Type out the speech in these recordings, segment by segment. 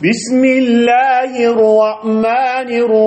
بسم الله الرحمن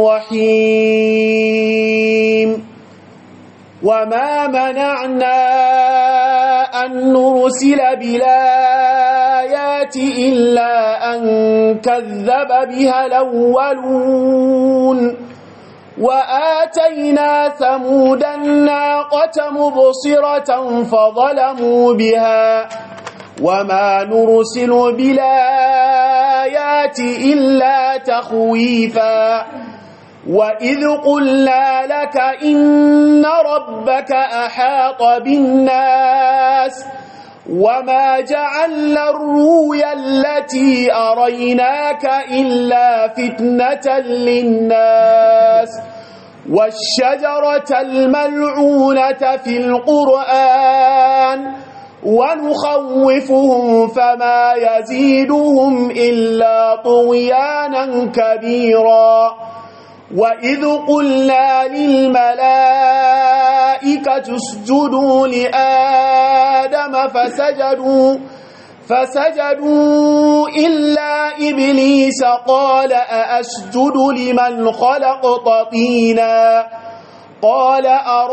الرحيم وما منعنا أن نرسل بالآيات إلا أن كذب بها الأولون وآتينا ثمود الناقة مبصرة فظلموا بها وما نرسل بالآيات إلا تخويفا وإذ قلنا لك إن ربك أحاط بالناس وما جعلنا الرويا التي أريناك إلا فتنة للناس والشجرة الملعونة في القرآن ونخوفهم فما يزيدهم إلا طغيانا كبيرا وإذ قلنا للملائكة اسجدوا لآدم فسجدوا فسجدوا إلا إبليس قال أأسجد لمن خلقت طينا قال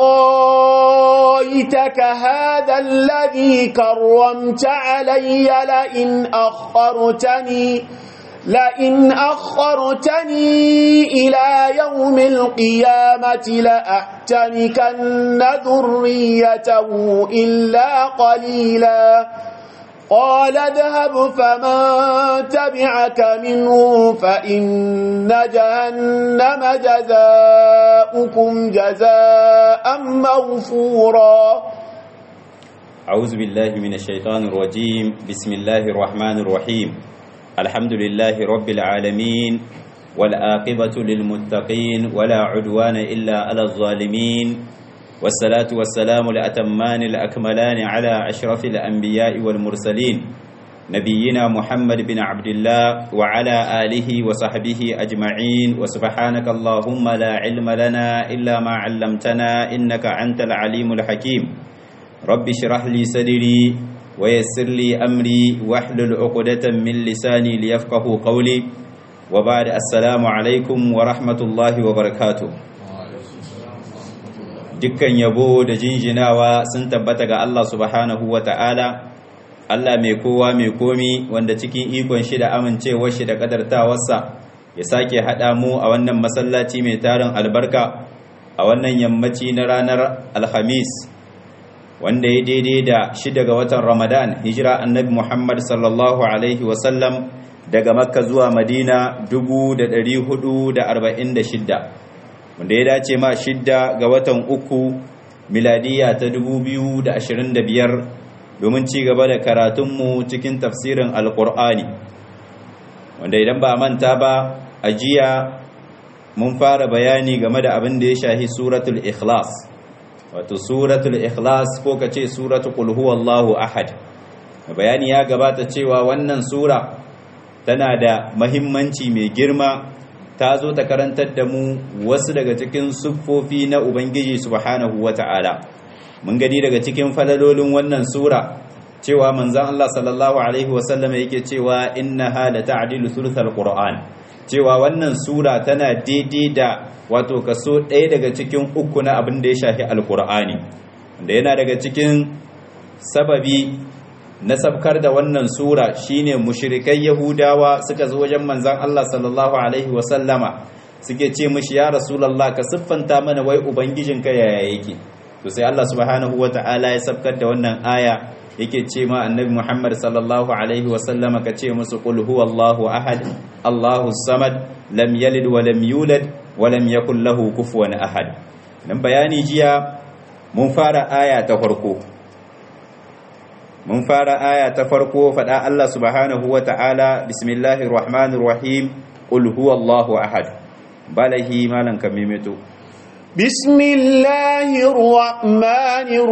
أرايتك هذا الذي كرمت علي لئن أخرتني لئن أخرتني إلى يوم القيامة لأحتنكن ذريته إلا قليلا قال اذهب فمن تبعك منه فإن جهنم جزاؤكم جزاء مغفورا أعوذ بالله من الشيطان الرجيم بسم الله الرحمن الرحيم الحمد لله رب العالمين والآقبة للمتقين ولا عدوان إلا على الظالمين والصلاة والسلام الأتمان الأكملان على أشرف الأنبياء والمرسلين نبينا محمد بن عبد الله وعلى آله وصحبه أجمعين وسبحانك اللهم لا علم لنا إلا ما علمتنا إنك أنت العليم الحكيم رب اشرح لي صدري ويسر لي أمري واحلل عقدة من لساني ليفقه قولي وبعد السلام عليكم ورحمة الله وبركاته dukkan yabo da jinjinawa sun tabbata ga Allah subhanahu wa ta'ala Allah mai kowa mai komi wanda cikin ikon shi da amincewar shi da kadartawarsa ya sake haɗa mu a wannan masallaci mai tarin albarka a wannan yammaci na ranar alhamis wanda ya daidai da shida ga watan ramadan hijira annabi muhammad sallallahu alaihi wasallam daga makka zuwa madina 446 wanda ya dace ma shidda ga watan uku miladiya ta 2025 domin ci gaba da karatunmu cikin tafsirin alkur'ani wanda idan ba manta ba a jiya mun fara bayani game da abin da ya shahi suratul ikhlas wato suratul ikhlas ko ka ce suratul qul huwallahu ahad bayani ya gabata cewa wannan sura tana da mahimmanci mai girma ta zo ta karantar da mu wasu daga cikin siffofi na ubangiji subhanahu wata'ala mun gani daga cikin falalolin wannan sura cewa manzon Allah sallallahu alaihi wasallam yake cewa innaha la ta'dilu thuluthal qur'an cewa wannan sura tana daidai da wato kaso ɗaya daga cikin uku na abin da ya shafi alqur'ani da yana daga cikin sababi na sabkar da wannan sura shine mushrikai yahudawa suka zo wajen manzon Allah sallallahu alaihi wasallama suke ce mishi ya rasulullah ka siffanta mana wai ubangijinka yaya yake to sai Allah subhanahu wataala ya sabkar da wannan aya yake ce ma annabi Muhammad sallallahu alaihi wasallama ka ce musu qul huwallahu ahad Allahu samad lam yalid wa lam yulad wa lam yakul lahu kufuwan ahad dan bayani jiya mun fara aya ta farko mun fara aya ta farko faɗa Allah subhanahu wa ta'ala bismillahir rahmanir rahim qul huwallahu ahad balahi malan kamimeto bismillahir rahmanir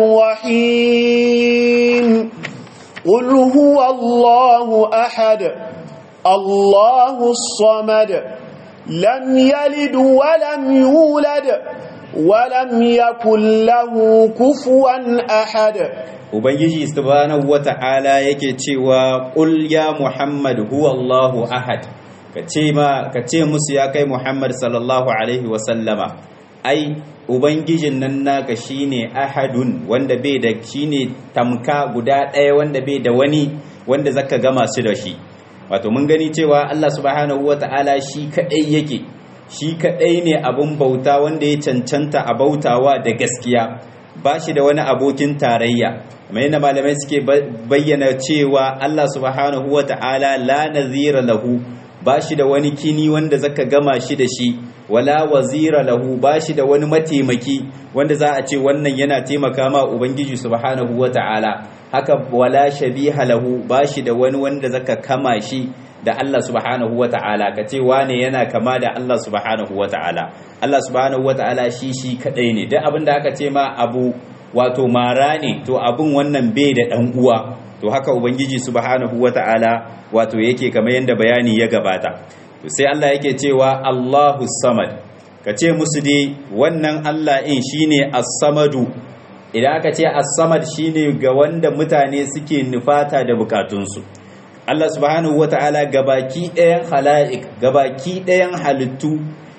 rahim qul huwallahu ahad allahus samad lam yalid wa lam yulad wa lam yakul lahu kufuwan ahad ubangiji subhanahu wata'ala yake cewa qul ya muhammad huwallahu ahad ka ce ma ka ce musu ya kai Muhammad sallallahu alaihi wa sallama ai ubangijin nan naka shine ahadun wanda bai da shine tamka guda ɗaya wanda bai da wani wanda zaka gama su da shi wato mun gani cewa Allah subhanahu wata'ala shi kadai yake shi kadai ne abun bauta wanda ya cancanta a bautawa da gaskiya ba shi da wani abokin tarayya kamar yadda malamai suke bayyana cewa Allah subhanahu wata'ala la nazira lahu ba shi da wani kini wanda zaka gama shi da shi wala wazira lahu ba shi da wani mataimaki wanda za a ce wannan yana taimaka ma ubangiji subhanahu wata'ala haka wala shabiha lahu ba shi da wani wanda zaka kama shi da Allah subhanahu wata'ala ka ce wane yana kama da Allah subhanahu wata'ala Allah subhanahu wata'ala shi shi kadai ne duk abin da aka ce ma abu wato mara ne to abin wannan bai da dan uwa to haka ubangiji subhanahu wata'ala wato yake kamar yadda bayani ya gabata to sai Allah yake cewa Allahu samad ka ce musu dai wannan Allah in shine as-samadu idan aka ce as-samad shine ga wanda mutane suke nufata da bukatunsu Allah subhanahu wata'ala gabaki ɗayan hala'ik gabaki ɗayan halittu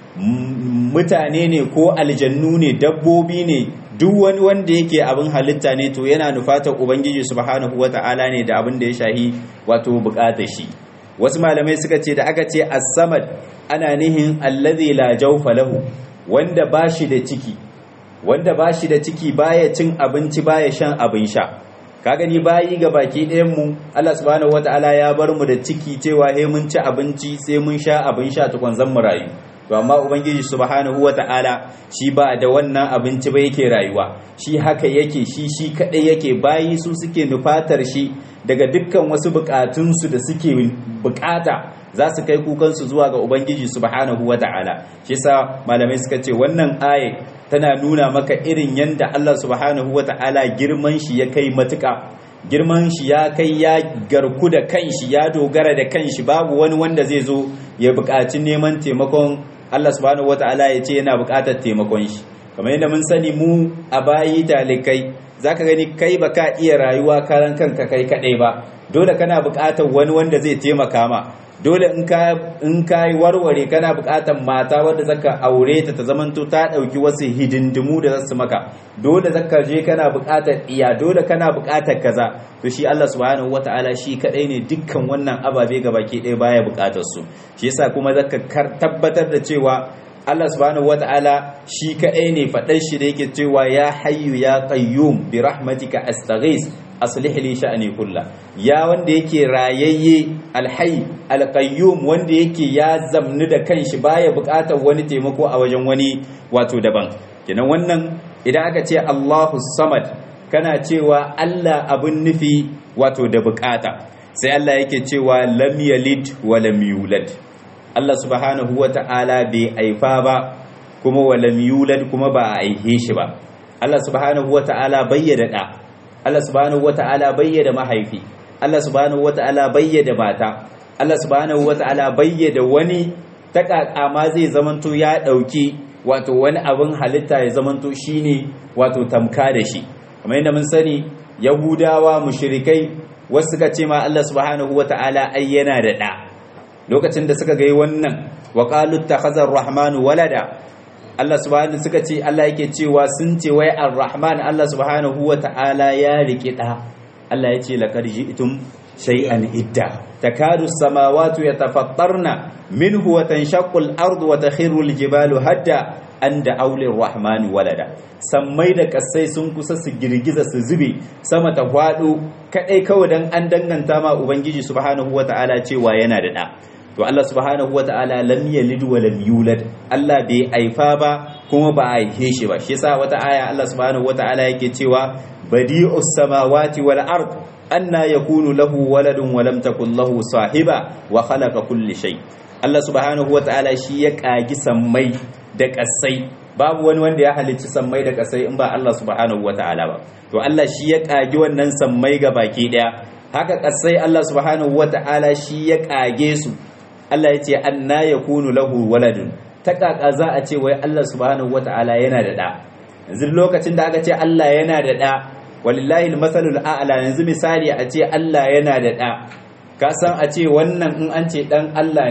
mutane ne ko aljannu ne dabbobi ne duk wani wanda yake abin halitta ne to yana nufatar ubangiji subhanahu wata'ala ne da abin da ya shahi wato bukatar shi wasu malamai suka ce da aka ce as-samad ana nihin allazi la jawfa lahu wanda bashi da ciki wanda bashi da ciki baya cin abinci baya shan abin sha ka gani bayi ga baki ɗayan mu Allah subhanahu wataala ya bar mu da ciki cewa he mun ci abinci sai mun sha abin sha tukun zan mu rayu to amma ubangiji subhanahu wataala shi ba da wannan abinci ba yake rayuwa shi haka yake shi shi kadai yake bayi su suke nufatar shi daga dukkan wasu bukatunsu da suke bukata za su kai kukansu zuwa ga ubangiji subhanahu wataala shi yasa malamai suka ce wannan aye tana nuna maka irin yanda Allah subhanahu wata'ala girman shi ya kai matuka girman shi ya kai ya garku da kanshi ya dogara da kanshi babu wani wanda zai zo ya buƙaci neman taimakon Allah subhanahu wata'ala ya ce yana buƙatar taimakon shi kamar yadda mun sani mu a bayi talikai zaka gani kai baka iya rayuwa karan kanka kai kadai ba dole kana buƙatar wani wanda zai taimaka ma dole in ka in ka yi warware kana buƙatar mata wadda zaka aure ta ta zamanto ta ɗauki wasu hidindimu da zasu maka dole zaka je kana buƙatar iya dole kana buƙatar kaza to shi Allah subhanahu wataala shi kadai ne dukkan wannan ababe baki ɗaya baya buƙatar su shi yasa kuma zaka tabbatar da cewa Allah subhanahu wata'ala shi kaɗai ne faɗar shi da yake cewa ya hayyu ya qayyum bi rahmatika astaghis aslih li sha'ni kulla ya wanda yake rayayye alhayy alqayyum wanda yake ya zamni da kanshi baya buƙatar wani taimako a wajen wani wato daban kenan wannan idan aka ce Allahu samad kana cewa Allah abun nufi wato da buƙata sai Allah yake cewa lam yalid wa lam yulad Allah subhanahu wa ta'ala bai aifa ba kuma walam yulad kuma ba a aihe shi ba Allah subhanahu wa ta'ala bayyada da Allah subhanahu wa ta'ala bayyada mahaifi Allah subhanahu wa ta'ala bayyada mata Allah subhanahu wa ta'ala bayyada wani takaka ma zai zamanto ya dauki wato wani abin halitta ya zamanto shine wato tamka da shi kamar yadda mun sani yahudawa mushrikai wasu suka ce ma Allah subhanahu wa ta'ala ai yana da da lokacin da suka gai wannan wa qalu takhazar rahmanu walada Allah subhanahu suka ce Allah yake cewa sun ce wai ar-rahman Allah subhanahu wata'ala ya rike da Allah yace laqad ji'tum shay'an idda takadu as-samawati yatafattarna minhu wa tanshaqqu al-ardu wa takhiru al-jibalu hadda an da aulin rahmani walada sammai da kasai sun kusa su girgiza su zube sama ta hwado kadai kawai dan an danganta ma ubangiji subhanahu wata'ala cewa yana da da to Allah subhanahu wata'ala lam yalid wa lam yulad Allah bai aifa ba kuma ba a aihe shi ba shi yasa wata aya Allah subhanahu wata'ala yake cewa badi'us samawati wal ard anna yakunu lahu waladun wa lam takul lahu sahiba wa khalaqa kulli shay Allah subhanahu wata'ala shi ya kagi sammai da kasai babu wani wanda ya halicci sammai da kasai in ba Allah subhanahu wata'ala ba to Allah shi ya kagi wannan sammai ga baki daya haka kasai Allah subhanahu wata'ala shi ya kage su Allah ya ce anna yakunu lahu waladun ta kaka za a ce wai Allah subhanahu wata'ala yana da da yanzu lokacin da aka ce Allah yana da da walillahi almasalul a'la yanzu misali a ce Allah yana da da ka san a ce wannan in an ce dan Allah ne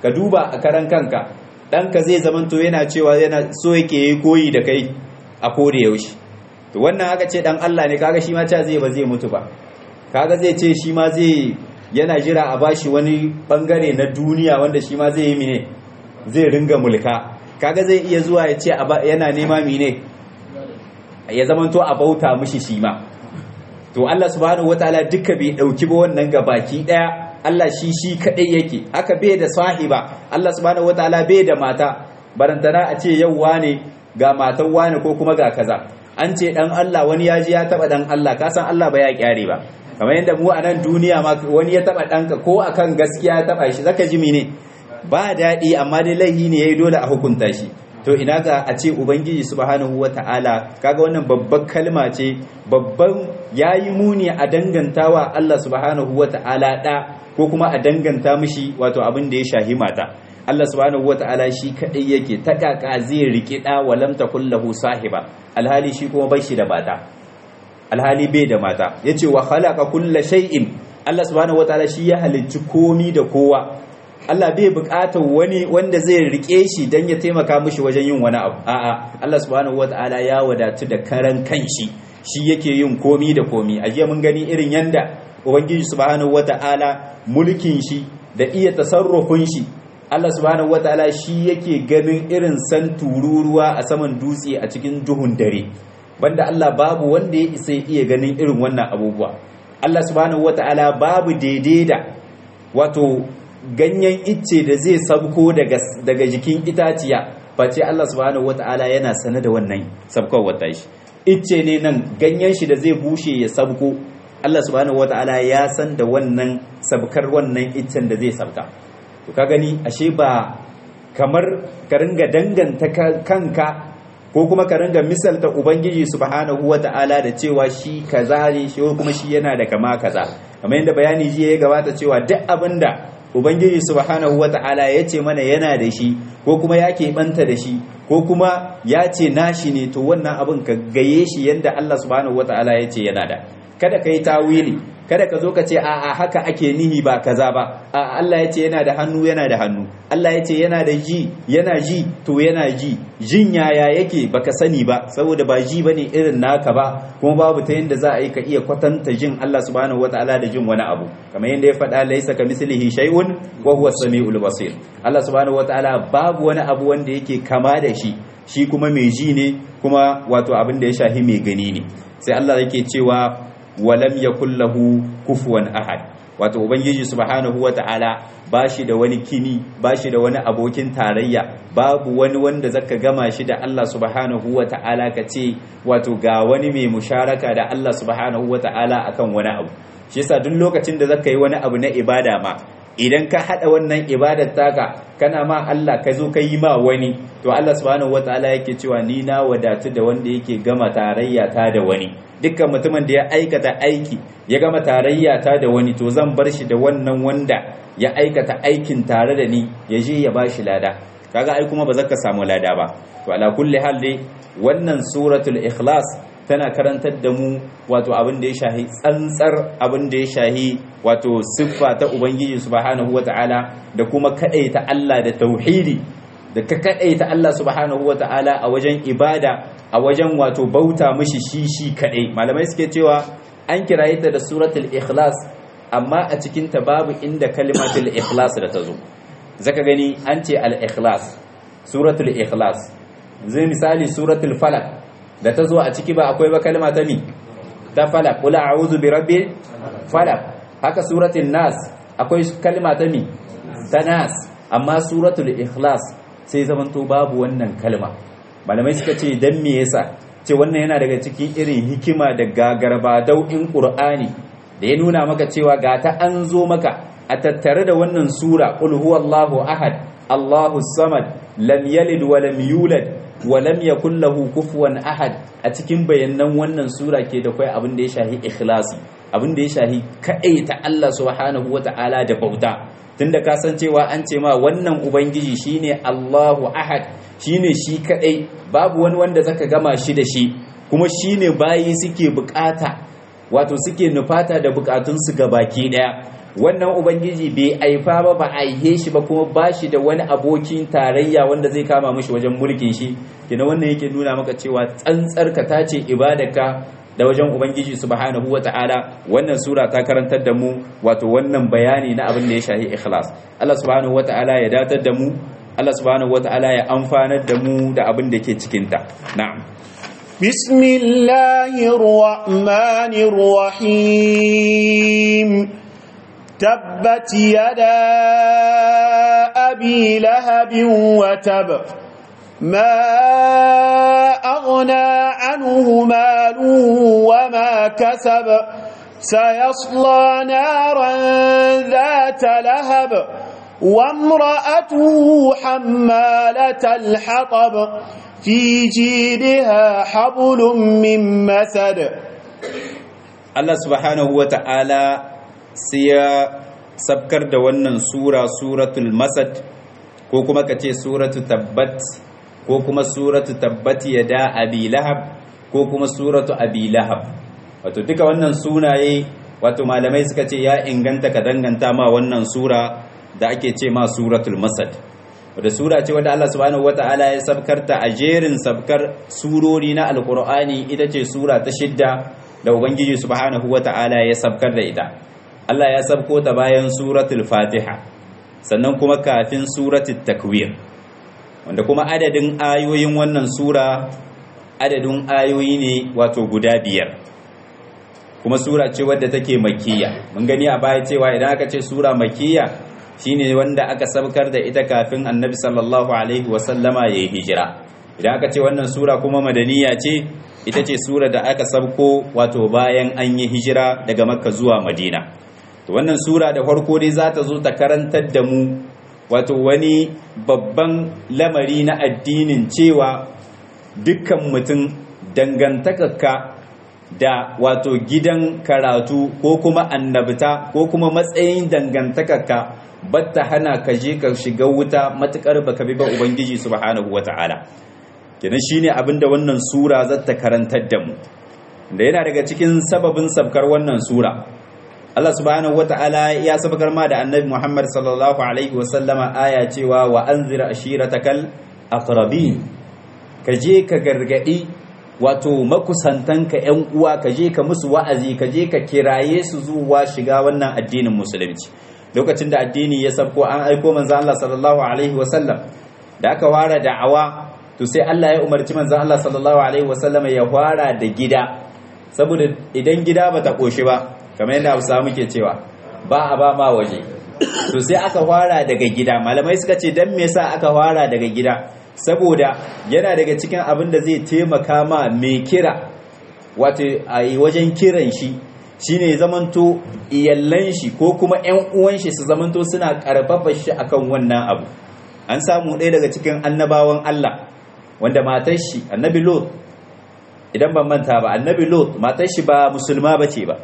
ka duba a karan kanka ɗanka zai zamanto yana cewa yana so yake yi koyi da kai a koda yaushe to wannan aka ce dan Allah ne kaga shi ma ta zai ba zai mutu ba kaga zai ce shi ma zai yana jira a bashi wani bangare na duniya wanda shi ma zai yi mine zai ringa mulka kaga zai iya zuwa ya ce yana nema mine ya zamanto a bauta mishi shi ma to Allah subhanahu wataala duka bai dauki ba wannan gabaki daya Allah shi shi kadai yake haka bai da sahiba Allah subhanahu wataala bai da mata barantana a ce yau wane ga matan wane ko kuma ga kaza an ce dan Allah wani ya ji ya taba dan Allah ka san Allah ba ya kyare ba kamar yadda mu a nan duniya ma wani ya taba danka ko akan gaskiya ya taba shi zaka ji mene ba daɗi amma dai laihi ne yayi dole a hukunta shi to ina ga a ce ubangiji subhanahu wata'ala kaga wannan babban kalma ce babban yayi muni a dangantawa Allah subhanahu wata'ala da ko kuma a danganta mishi wato abin da ya shahi mata Allah subhanahu wata'ala shi kadai yake ta kaka zai riki da walam takul lahu sahiba alhali shi kuma bai shi da mata alhali bai da mata yace wa khalaqa kulla shay'in Allah subhanahu wata'ala shi ya halicci komi da kowa Allah bai buƙatar wani wanda zai rike shi don ya taimaka mishi wajen yin wani abu a'a Allah subhanahu wata'ala ya wadatu da karan kanshi shi yake yin komi da komi a jiya mun gani irin yanda ubangiji subhanahu wata'ala mulkin shi da iya tasarrufin shi Allah subhanahu wata'ala shi yake ganin irin san tururuwa a saman dutse a cikin duhun dare banda Allah babu wanda ya isa iya ganin irin wannan abubuwa Allah subhanahu wata'ala babu daidai da wato ganyen icce da zai sabko daga jikin itaciya face Allah subhanahu wata'ala yana sane da wannan sabkar wata shi icce ne nan ganyen shi da zai bushe ya sabko Allah subhanahu wata'ala ya san da wannan sabkar wannan iccen da zai sabka to ka gani ashe ba kamar ka ringa danganta kanka ko kuma ka ringa misalta ubangiji subhanahu wata'ala da cewa shi kaza ne shi kuma shi yana da kama kaza kamar yadda bayani jiya ya gabata cewa duk abinda ubangiji subhanahu wata'ala ya ce mana yana da shi ko kuma ya keɓanta da shi ko kuma ya ce nashi ne to wannan abin ka gaye shi yadda Allah subhanahu wata'ala ya ce yana da kada ka yi tawili kada ka zo ka ce a'a haka ake nihi ba kaza ba a Allah ya ce yana da hannu yana da hannu Allah ya ce yana da ji yana ji to yana ji jin yaya yake baka sani ba saboda ba ji bane irin naka ba kuma babu ta yanda za a yi ka iya kwatanta jin Allah subhanahu wataala da jin wani abu kamar yanda ya faɗa laisa ka mislihi shay'un wa huwa samiul basir Allah subhanahu wataala babu wani abu wanda yake kama da shi shi kuma mai ji ne kuma wato abin da ya shahi mai gani ne sai Allah yake cewa walam yakul lahu kufuwan ahad wato ubangiji subhanahu wata'ala bashi da wani kini bashi da wani abokin tarayya babu wani wanda zaka gama shi da Allah subhanahu wata'ala ka ce wato ga wani mai musharaka da Allah subhanahu wata'ala akan wani abu shi yasa duk lokacin da zaka yi wani abu na ibada ma idan ka hada wannan ibadar taka kana ma Allah ka zo ka yi ma wani to Allah subhanahu wata'ala yake cewa ni na wadatu da wanda yake gama tarayya ta da wani dukkan mutumin da ya aikata aiki ya gama tarayya ta da wani to zan bar shi da wannan wanda ya aikata aikin tare da ni ya je ya bashi lada kaga ai kuma ba za ka samu lada ba to ala kulli hal dai wannan suratul ikhlas tana karantar da mu wato abin da ya shahi tsantsar abin da ya shahi wato siffa ta ubangiji subhanahu wataala da kuma kadaita Allah da tauhidi da ka kadaita Allah subhanahu wataala a wajen ibada a wajen wato bauta mishi shi shi kadai malamai suke cewa an kiraye ta da suratul ikhlas amma a cikin ta babu inda kalimatul ikhlas da ta zo zaka gani an ce al ikhlas suratul ikhlas zai misali suratul falak da ta zo a ciki ba akwai ba kalma ta mi ta falak qul a'udhu bi rabbil falak haka suratul nas akwai kalma ta mi ta nas amma suratul ikhlas sai zamanto babu wannan kalma malamai suka ce dan me yasa ce wannan yana daga cikin irin hikima da gagarba dau'in qur'ani da ya nuna maka cewa ga ta an zo maka a tattare da wannan sura qul huwallahu ahad allahu samad lam yalid wa lam yulad wa lam yakul lahu kufuwan ahad a cikin bayanan wannan sura ke da kai abin da ya shahi ikhlasi abin da ya shahi ta Allah subhanahu wata'ala da bauta tunda ka san cewa an ce ma wannan ubangiji shine Allahu ahad shine shi kadai babu wani wanda zaka gama shi da shi kuma shine bayi suke bukata wato suke nufata da bukatun su baki daya wannan ubangiji bai aifa ba ba aihe shi ba kuma ba shi da wani abokin tarayya wanda zai kama mishi wajen mulkin shi kina wannan yake nuna maka cewa tsantsar ka tace ibadarka da wajen ubangiji subhanahu wata'ala wannan sura ta karantar da mu wato wannan bayani na abin da ya shahi ikhlas Allah subhanahu wata'ala ya datar da mu Allah subhanahu wata'ala ya amfanar da mu da abin da ke cikin ta na'am بسم الله الرحمن الرحيم تبت يدا أبي لهب وتب ما أغنى عنه ماله وما كسب سيصلى نارا ذات لهب وامرأته حمالة الحطب في جيدها حبل من مسد Allah subhanahu wa ta'ala sai ya sabkar da wannan sura suratul masad ko kuma ka ce suratu tabbat ko kuma suratu tabbat ya da abi lahab ko kuma suratu abi lahab wato duka wannan sunaye wato malamai suka ce ya inganta ka danganta ma wannan sura da ake ce ma suratul masad wadda sura ce wadda Allah subhanahu wata'ala ya sabkar ta a jerin sabkar surori na alkur'ani ita ce sura ta shidda da ubangiji subhanahu wata'ala ya sabkar da ita Allah ya sabko ta bayan suratul fatiha sannan kuma kafin suratul takwir wanda kuma adadin ayoyin wannan sura adadin ayoyi ne wato guda biyar kuma sura ce wadda take makiyya mun gani a baya cewa idan aka ce sura makiyya shine wanda aka sabkar da ita kafin annabi sallallahu alaihi wasallama ya yi hijira idan aka ce wannan sura kuma madaniya ce ita ce sura da aka sabko wato bayan an yi hijira daga makka zuwa madina to wannan sura da farko dai za ta zo ta karantar da mu wato wani babban lamari na addinin cewa dukkan mutum dangantakarka da wato gidan karatu ko kuma annabta ko kuma matsayin dangantakarka batta hana ka je ka shiga wuta matukar baka bi ba ubangiji subhanahu wata'ala kenan shine abinda wannan sura zata karantar da mu da yana daga cikin sababin sabkar wannan sura Allah subhanahu wata'ala ya sabkar ma da annabi Muhammad sallallahu alaihi wasallama aya cewa wa anzir ashiratakal aqrabin ka je ka gargadi wato makusantanka yan uwa ka je ka musu wa'azi ka je ka kiraye su zuwa shiga wannan addinin musulunci lokacin da addini ya sabko an aiko manzo Allah sallallahu alaihi wasallam da aka fara da'awa to sai Allah ya umarci manzo Allah sallallahu alaihi wasallam ya fara da gida saboda idan gida bata koshi ba kamar yadda Hausa muke cewa ba a ba ma waje to sai aka fara daga gida malamai suka ce dan me yasa aka fara daga gida saboda yana daga cikin abin da zai taimaka ma mai kira wato a wajen kiran shi shine zamanto iyallan shi ko kuma ƴan uwan shi su zamanto suna karfafa shi akan wannan abu an samu ɗaya daga cikin annabawan Allah wanda matar shi annabi Lot idan ban manta ba annabi Lot matar shi ba musulma bace ba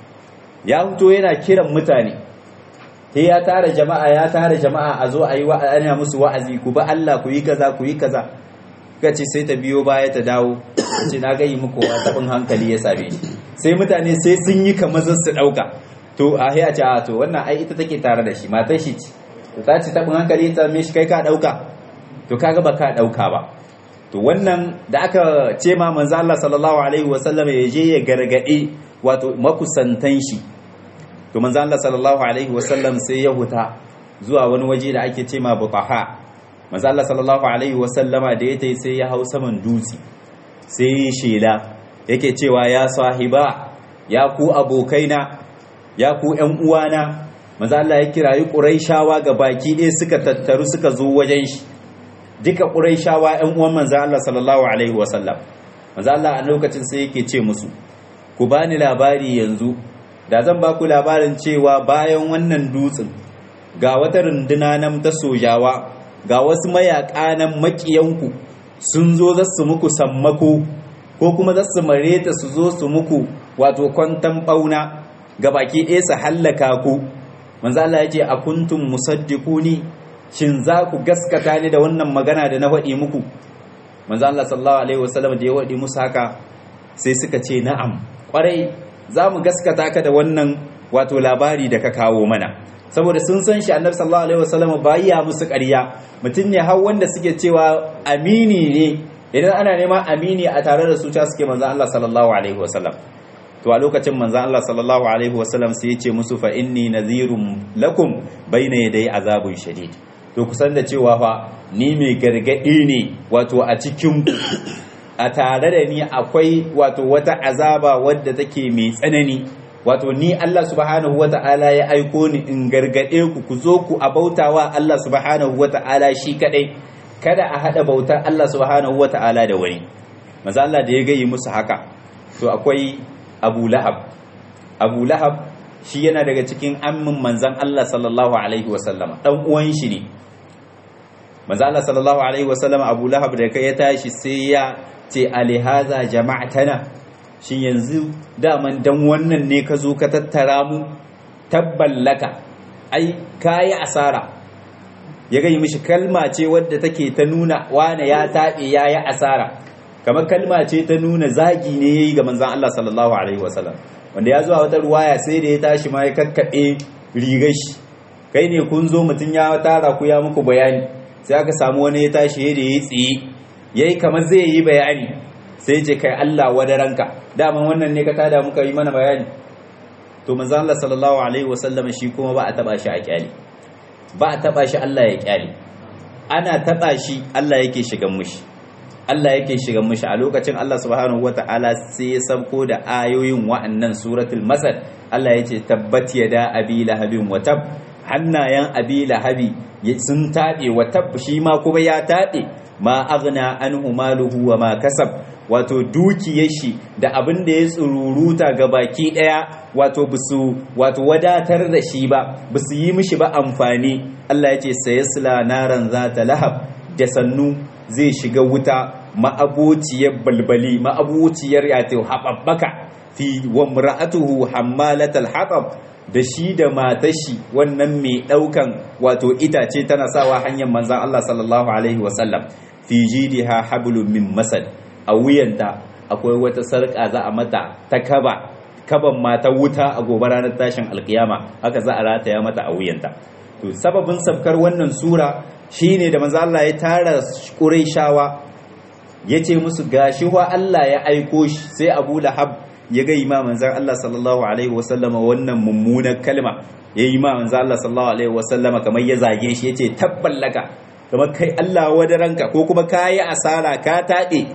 ya fito yana kiran mutane sai ya tara jama'a ya tara jama'a a zo a yi ana musu wa'azi ku ba Allah ku yi kaza ku yi kaza ka ce sai ta biyo baya ta dawo ce na gayi muku tabin hankali ya same shi sai mutane sai sun yi kamar su dauka to a sai a ce a to wannan ai ita take tare da shi matar shi ce to ta ce tabin hankali ta same shi kai ka dauka to kaga ba ka dauka ba to wannan da aka ce ma manzo Allah sallallahu alaihi wasallam ya je ya gargade wato makusantan shi to manzo Allah sallallahu alaihi wasallam sai ya huta zuwa wani waje da ake ce ma butaha manzo Allah sallallahu alaihi wasallama da yayi sai ya hau saman dutse sai shela yake cewa ya sahiba ya ku abokaina ya ku ƴan uwana manzo Allah ya kirayi quraishawa ga baki ɗaya suka tattaru suka zo wajen shi duka quraishawa ƴan uwan manzo Allah sallallahu alaihi wasallam manzo Allah a lokacin sai yake ce musu ku bani labari yanzu da zan ba ku labarin cewa bayan wannan dutsen ga wata runduna nan ta sojawa ga wasu mayaƙa nan maƙiyanku sun zo za su muku sammako ko kuma za su mareta su zo su muku wato kwantan ɓauna ga baki ɗaya su hallaka ku manzo Allah ya ce a kuntum musaddiquni shin za ku gaskata ni da wannan magana da na faɗi muku manzo Allah sallallahu alaihi wasallam da ya faɗi musu haka sai suka ce na'am ƙwarai za mu gaskata ka da wannan wato labari da ka kawo mana saboda sun san shi annabi sallallahu alaihi wasallam bayya musu ƙarya mutum ne har wanda suke cewa amini ne idan ana neman amini a tare da su ta suke manzon Allah sallallahu alaihi wasallam to a lokacin manzon Allah sallallahu alaihi wasallam sai ya ce musu fa inni nadhirun lakum bayna yaday azabun shadid to kusan da cewa fa ni mai gargadi ne wato a cikin a tare da ni akwai wato wata azaba wadda take mai tsanani wato ni Allah subhanahu wata'ala ya aiko ni in gargade ku ku zo ku abautawa Allah subhanahu wata'ala shi kadai kada a hada bautar Allah subhanahu wata'ala da wani manzo Allah da ya gayi musu haka to akwai Abu Lahab Abu Lahab shi yana daga cikin ammin manzon Allah sallallahu alaihi wasallama dan uwan shi ne manzo Allah sallallahu alaihi wasallama Abu Lahab da kai ya tashi sai ya ce alihaza jama'atana shi yanzu daman dan wannan ne ka zo ka tattara mu tabballaka ai kayi asara ya gani mishi kalma ce wadda take ta nuna wane ya taɓe ya yi asara kamar kalma ce ta nuna zagi ne ya yi ga manzan Allah sallallahu alaihi wasallam wanda ya zuwa wata ruwaya sai da ya tashi ma ya kakkaɓe rigar shi kai ne kun zo mutum ya tara ku ya muku bayani sai aka samu wani ya tashi da ya tsiye ya yi kamar zai yi bayani sai ce kai Allah wadaranka daman wannan ne ka tada muka yi mana bayani to manzo Allah sallallahu alaihi wasallam shi kuma ba a taba shi a kyali ba a taba shi Allah ya kyale ana taba shi Allah yake shigan mushi Allah yake shigan mushi a lokacin Allah subhanahu wataala sai ya sabko da ayoyin wa'annan suratul masad Allah yace tabbat yada abi lahabin wa tab hannayen abi lahabi sun taɓe wa tab shi ma kuma ya taɓe ma aghna anhu maluhu wa ma kasab wato dukiyar shi da abin da ya tsururuta ga baki daya wato bisu wato wadatar da shi ba bisu yi mishi ba amfani Allah ya ce sayasla naran zata lahab da sannu zai shiga wuta ma'abociyar balbali ma'abociyar yato haɓaɓɓaka fi wa mura'atuhu hammalatal hatab da shi da matashi wannan mai ɗaukan wato itace tana sawa hanyar manzan Allah sallallahu alaihi wasallam fi jidiha hablum min masad a wuyanta akwai wata sarƙa za a mata ta kaba kaban mata wuta a gobe ranar tashin alkiyama haka za a rataya mata a wuyanta to sababin sabkar wannan sura shine da manzo Allah ya tara Qurayshawa yace musu gashi wa Allah ya aiko shi sai Abu Lahab ya ga imam manzon Allah sallallahu alaihi wasallam wannan mummunar kalma yayi imam manzon Allah sallallahu alaihi wasallam kamar ya zage shi yace tabballaka kamar kai Allah wadaranka ko kuma kayi asara ka taɗe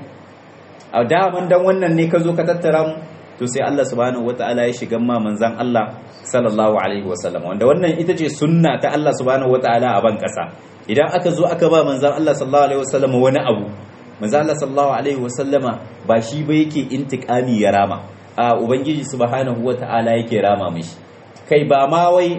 a daman dan wannan ne ka zo ka tattara mu to sai Allah subhanahu wataala ya shiga ma manzon Allah sallallahu alaihi wasallam wanda wannan ita ce sunna ta Allah subhanahu wataala a ban kasa idan aka zo aka ba manzon Allah sallallahu alaihi wasallam wani abu manzon Allah sallallahu alaihi wasallama ba shi ba yake intikami ya rama a ubangiji subhanahu wataala yake rama mishi kai ba ma wai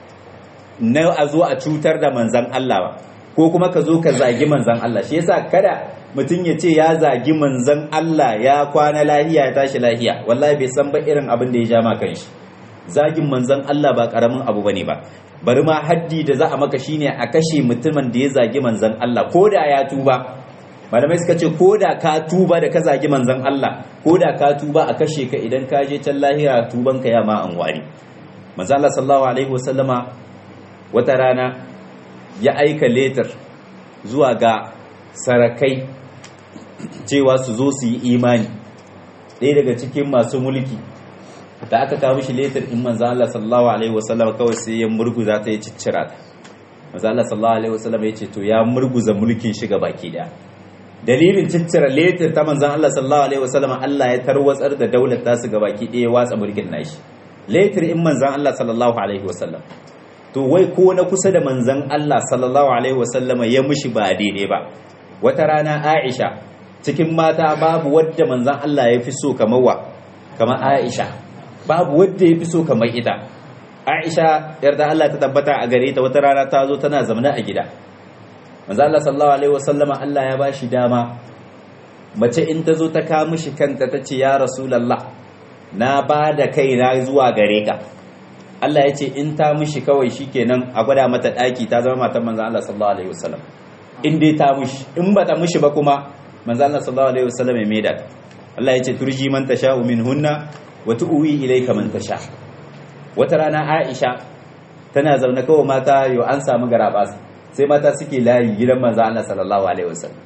na a zo a cutar da manzon Allah ba ko kuma ka zo ka zagi manzon Allah shi yasa kada mutum ya ce ya zagi manzan Allah ya kwana lahiya ya tashi lahiya wallahi bai san ba irin abin da ya ja maka shi zagin manzan Allah ba karamin abu bane ba bari ma haddi da za a maka shine a kashe mutumin da ya zagi manzan Allah ko da ya tuba malamai suka ce ko da ka tuba da ka zagi manzan Allah ko da ka tuba a kashe ka idan ka je can lahira tuban ka ya ma an wari manzan Allah sallallahu alaihi wasallama wata rana ya aika letter zuwa ga sarakai cewa su zo su yi imani ɗaya daga cikin masu mulki da aka kawo shi letar in manzan Allah sallallahu alaihi wasallam kawai sai ya murguza ta ya ciccira ta manzan Allah sallallahu alaihi wasallam ya ce to ya murguza mulkin shi ga baki daya dalilin ciccira letar ta manzan Allah sallallahu alaihi wasallam Allah ya tarwatsar da daular ta su ga baki daya watsa mulkin nashi letar in manzan Allah sallallahu alaihi wasallam to wai ko na kusa da manzan Allah sallallahu alaihi wasallama ya mushi ba daidai ba wata rana Aisha cikin mata babu wadda manzan Allah ya fi so kamar wa kamar Aisha babu wadda ya fi so kamar ita Aisha yarda Allah ta tabbata a gare ta wata rana ta zo tana zamana a gida manzan Allah sallallahu alaihi wasallama Allah ya ba shi dama mace in ta zo ta kawo mishi kanta ta ce ya rasulullah na ba da kaina zuwa gare ka Allah ya ce in ta mishi kawai shikenan a gwada mata daki ta zama matan manzan Allah sallallahu alaihi wasallam in dai ta mushi in ba ta mushi ba kuma manzo Allah sallallahu alaihi wasallam ya maida Allah ya ce turji man tasha'u minhunna wa tu'wi ilayka man tasha wata rana Aisha tana zaune kawai mata yau an samu garabas sai mata suke layi gidan manzo Allah sallallahu alaihi wasallam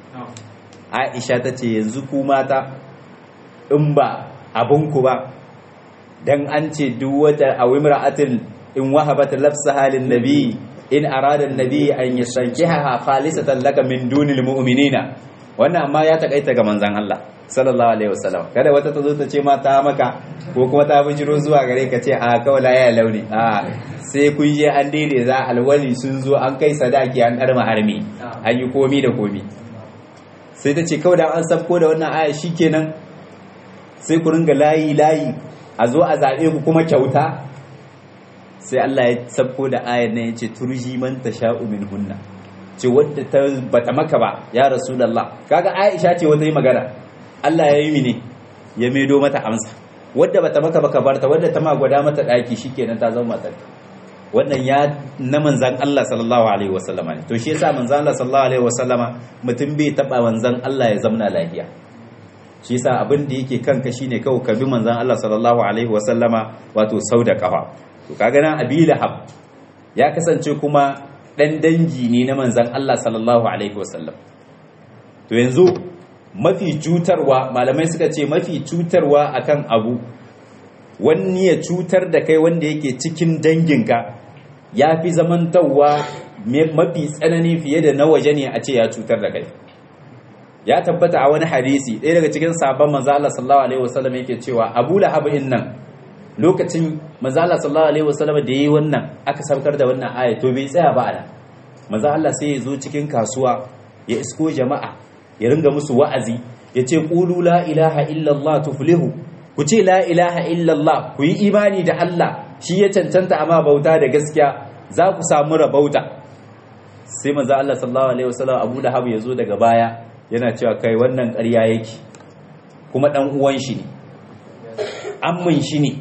Aisha ta ce yanzu ku mata in ba abun ku ba dan an ce duk wata awimra'atin in wahabat lafsa halin nabi in arada nabi an yasankiha khalisatan laka min dunil mu'minina wannan amma ya takaita ga manzon Allah sallallahu alaihi wasallam kada wata ta zo ta ce ma ta maka ko kuma ta bijiro zuwa gare ka ce a kawai ya launi a sai kun je an daidai za alwali sun zo an kai sadaki an karma harmi an yi komi da komi sai ta ce kawai da an sabko da wannan aya shikenan sai ku ringa layi layi a zo a zaɓe ku kuma kyauta sai Allah ya sabko da ayar nan ya ce turji man tasha'u min hunna ce wadda ta bata maka ba ya rasulullah kaga Aisha ce wata yi magana Allah ya yi mini ya maido mata amsa wadda bata maka baka barta wadda ta ma gwada mata daki shikenan ta zama matar wannan ya na manzan Allah sallallahu alaihi wasallama ne to shi yasa manzan Allah sallallahu alaihi wasallama mutum bai taba manzan Allah ya zamna lafiya shi yasa abin da yake kanka shine kawai ka bi manzan Allah sallallahu alaihi wasallama wato sau da kafa to kaga nan Abi Lahab ya kasance kuma dan dangi ne na manzan Allah sallallahu alaihi wasallam to yanzu mafi cutarwa malamai suka ce mafi cutarwa akan abu wani ya cutar da kai wanda yake cikin danginka ya fi zamantarwa mafi tsanani fiye da na waje ne a ce ya cutar da kai ya tabbata a wani hadisi ɗaya daga cikin sabon manzo Allah sallallahu alaihi wasallam yake cewa Abu Lahab nan lokacin manzo Allah sallallahu alaihi wasallam da yayi wannan aka saukar da wannan aya to bai tsaya ba ana manzo Allah sai ya zo cikin kasuwa ya isko jama'a ya ringa musu wa'azi ya ce qulu la ilaha illallah tuflihu ku ce la ilaha illallah ku yi imani da Allah shi ya cancanta amma bauta da gaskiya za ku samu rabauta sai manzo Allah sallallahu alaihi wasallam Abu Lahab ya zo daga baya yana cewa kai wannan ƙarya yake kuma dan uwan shi ne ammin shi ne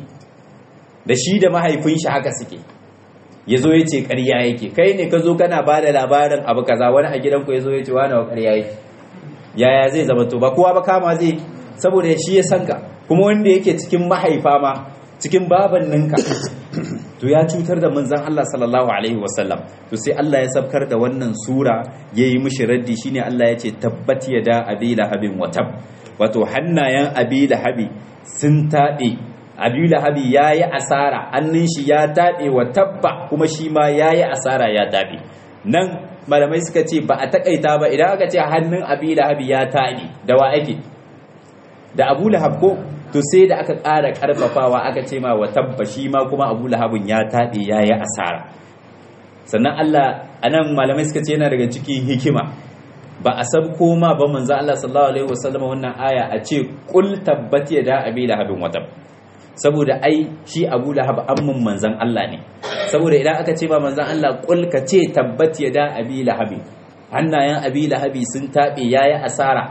da shi da mahaifin shi haka suke ya zo ya ce ƙarya yake kai ne ka zo kana ba da labarin abu kaza wani a gidanku ya zo ya ce wani wa ƙarya yake yaya zai zama to ba kowa ba kama zai saboda shi ya sanka kuma wanda yake cikin mahaifa ma cikin babanninka to ya cutar da manzan Allah sallallahu alaihi wasallam to sai Allah ya sabkar da wannan sura yayi mishi raddi shine Allah ya ce tabbat yada abi lahabin watab wato hannayen abi lahabi sun taɓe abi lahabi yayi asara hannun shi ya taɓe wa tabba kuma shi ma yayi asara ya taɓe nan malamai suka ce ba a takaita ba idan aka ce hannun abi lahabi ya taɓe da wa ake da abu lahab ko to sai da aka ƙara ƙarfafawa aka ce ma wa tabba shi ma kuma abu lahabin ya taɓe ya yi asara sannan allah a nan malamai suka ce yana daga cikin hikima ba a san koma ba manzo allah sallallahu alaihi wasallam wannan aya a ce kul tabbat ya da abi lahabin watab saboda ai shi abu lahab amman manzan allah ne saboda idan aka ce ba manzan allah kul ka ce tabbat ya da abi lahabi hannayen abi lahabi sun taɓe ya yi asara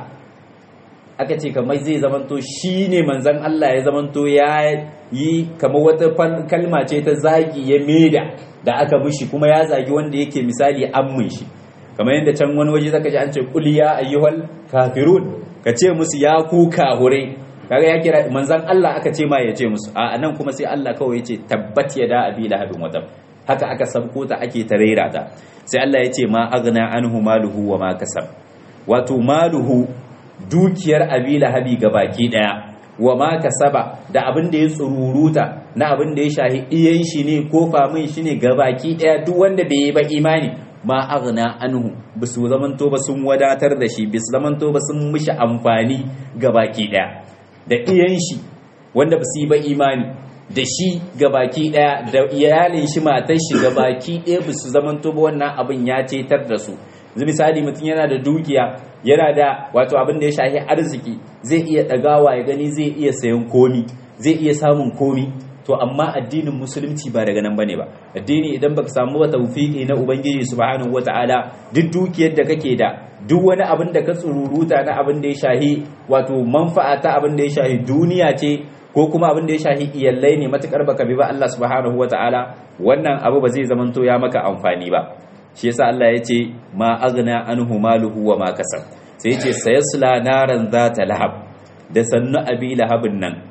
aka ce kamar zai zamanto shi ne manzan Allah ya zamanto ya yi kamar wata kalma ce ta zagi ya meda da aka mishi kuma ya zagi wanda yake misali ammin shi kamar yadda can wani waje zaka ji an ce qul ya ayyuhal kafirun ka ce musu ya ku kahure kaga ya kira manzan Allah aka ce ma ya ce musu a nan kuma sai Allah kawai ya ce tabbat yada abi lahabin watab haka aka sabko ta ake tarera ta sai Allah ya ce ma aghna anhu maluhu wa ma kasab wato maluhu dukiyar abi lahabi ga baki daya wa ma kasaba da abin da ya tsururuta na abin da ya shahi iyan shi ne ko famin shi ne ga baki daya duk wanda bai yi ba imani ma aghna anhu bisu zamanto ba sun wadatar da shi bisu zamanto ba sun mishi amfani ga baki daya da iyan shi wanda ba su yi ba imani da shi ga baki daya da iyalin shi matar shi ga baki daya bisu zamanto ba wannan abin ya cetar da su yanzu misali mutum yana da dukiya yana da wato abin da ya shahi arziki zai iya ɗagawa ya gani zai iya sayan komi zai iya samun komi to amma addinin musulunci ba daga nan bane ba addini idan baka samu wa tawfiki na ubangiji subhanahu wataala duk dukiyar da kake da duk wani abin da ka tsururuta na abin da ya shahi wato manfa'a ta abin da ya shahi duniya ce ko kuma abin da ya shahi iyallai ne matukar baka bi ba Allah subhanahu wataala wannan abu ba zai zamanto ya maka amfani ba shi yasa Allah ya ce ma aghna anhu maluhu wa ma kasab sai yace sayasla naran zata lahab da sannu abi lahabin nan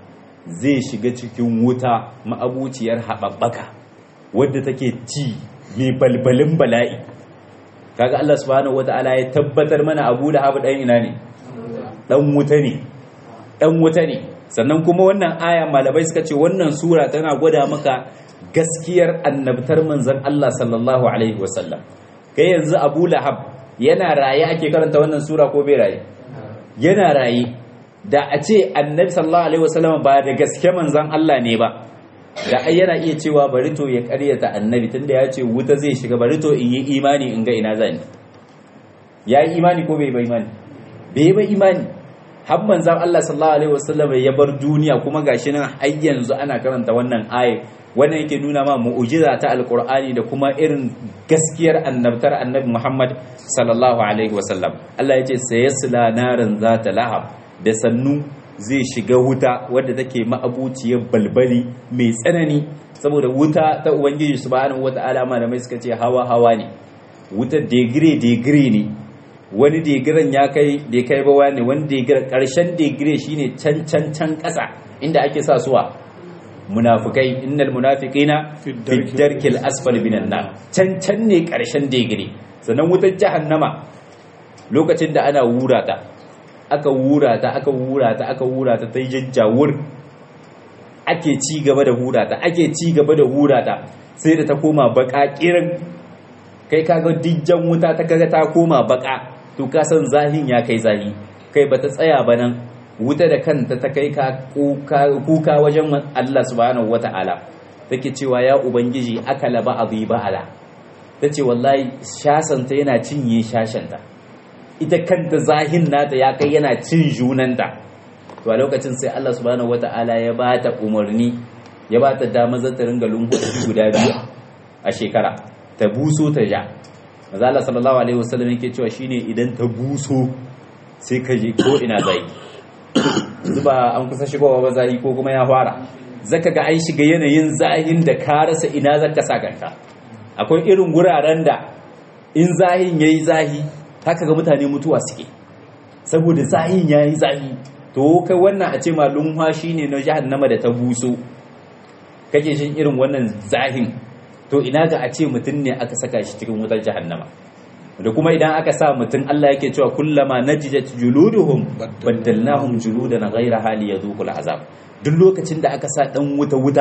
zai shiga cikin wuta ma'abuciyar haɓaɓɓaka wadda take ci mai balbalin bala'i kaga Allah subhanahu wata'ala ya tabbatar mana Abu Lahab dan ina ne dan wuta ne dan wuta ne sannan kuma wannan aya malamai suka ce wannan sura tana gwada maka gaskiyar annabtar manzon Allah sallallahu alaihi wasallam kai yanzu Abu Lahab yana raye ake karanta wannan sura ko bai raye yana raye da a ce annabi sallallahu alaihi wasallam ba da gaske manzon Allah ne ba da ai yana iya cewa bari to ya karyata annabi tunda ya ce wuta zai shiga bari to in yi imani in ga ina zani ya yi imani ko bai ba imani bai ba imani har manzon Allah sallallahu alaihi wasallam ya bar duniya kuma gashi nan har yanzu ana karanta wannan aya wannan yake nuna ma mu'jiza ta alqur'ani da kuma irin gaskiyar annabtar annabi Muhammad sallallahu alaihi wasallam Allah ya ce sayasla naran zata lahab da sannu zai shiga wuta wadda take ma'abuciyar balbali mai tsanani saboda wuta ta ubangiji subhanahu wata'ala malamai suka ce hawa hawa ne wuta degire degire ne wani degiren ya kai da kai ba wani wani degiren karshen degire shine can can can kasa inda ake sa suwa munafikai innal munafiqina fi darkil asfal minan nar can can ne karshen degire sannan wutar jahannama lokacin da ana wura ta aka wura ta aka wura ta aka wura ta ta yi jajjawur ake ci gaba da hura ta ake ci gaba da hura ta sai da ta koma baka kirin kai kaga dijjan wuta ta kaga ta koma baka to ka san zahin ya kai zahi kai bata tsaya ba nan wuta da kanta ta kai ka kuka wajen Allah subhanahu wata'ala take cewa ya ubangiji akala ba abu ba ala tace wallahi shasanta yana cinye shashanta ita kanta zahin nata ya kai yana cin junanta to a lokacin sai Allah subhanahu wata'ala ya ba ta umarni ya ba ta damar zata ringa lungu guda biyu a shekara ta buso ta ja maza Allah sallallahu alaihi wasallam yake cewa shine idan ta buso sai ka je ko ina zai zuba an kusa shigowa ba zai ko kuma ya fara zaka ga ai shiga yanayin zahin da ka rasa ina zaka sa kanka akwai irin guraren da in zahin yayi zahi haka ga mutane mutuwa suke saboda zahin yayi zahi to kai wannan a ce malum shine na jahannama da ta buso kake shin irin wannan zahin to ina ga a ce mutum ne aka saka shi cikin wutar jahannama da kuma idan aka sa mutum Allah yake cewa kullama najijat juluduhum baddalnahum juludan ghayra hali yadhuqul azab duk lokacin da aka sa dan wuta wuta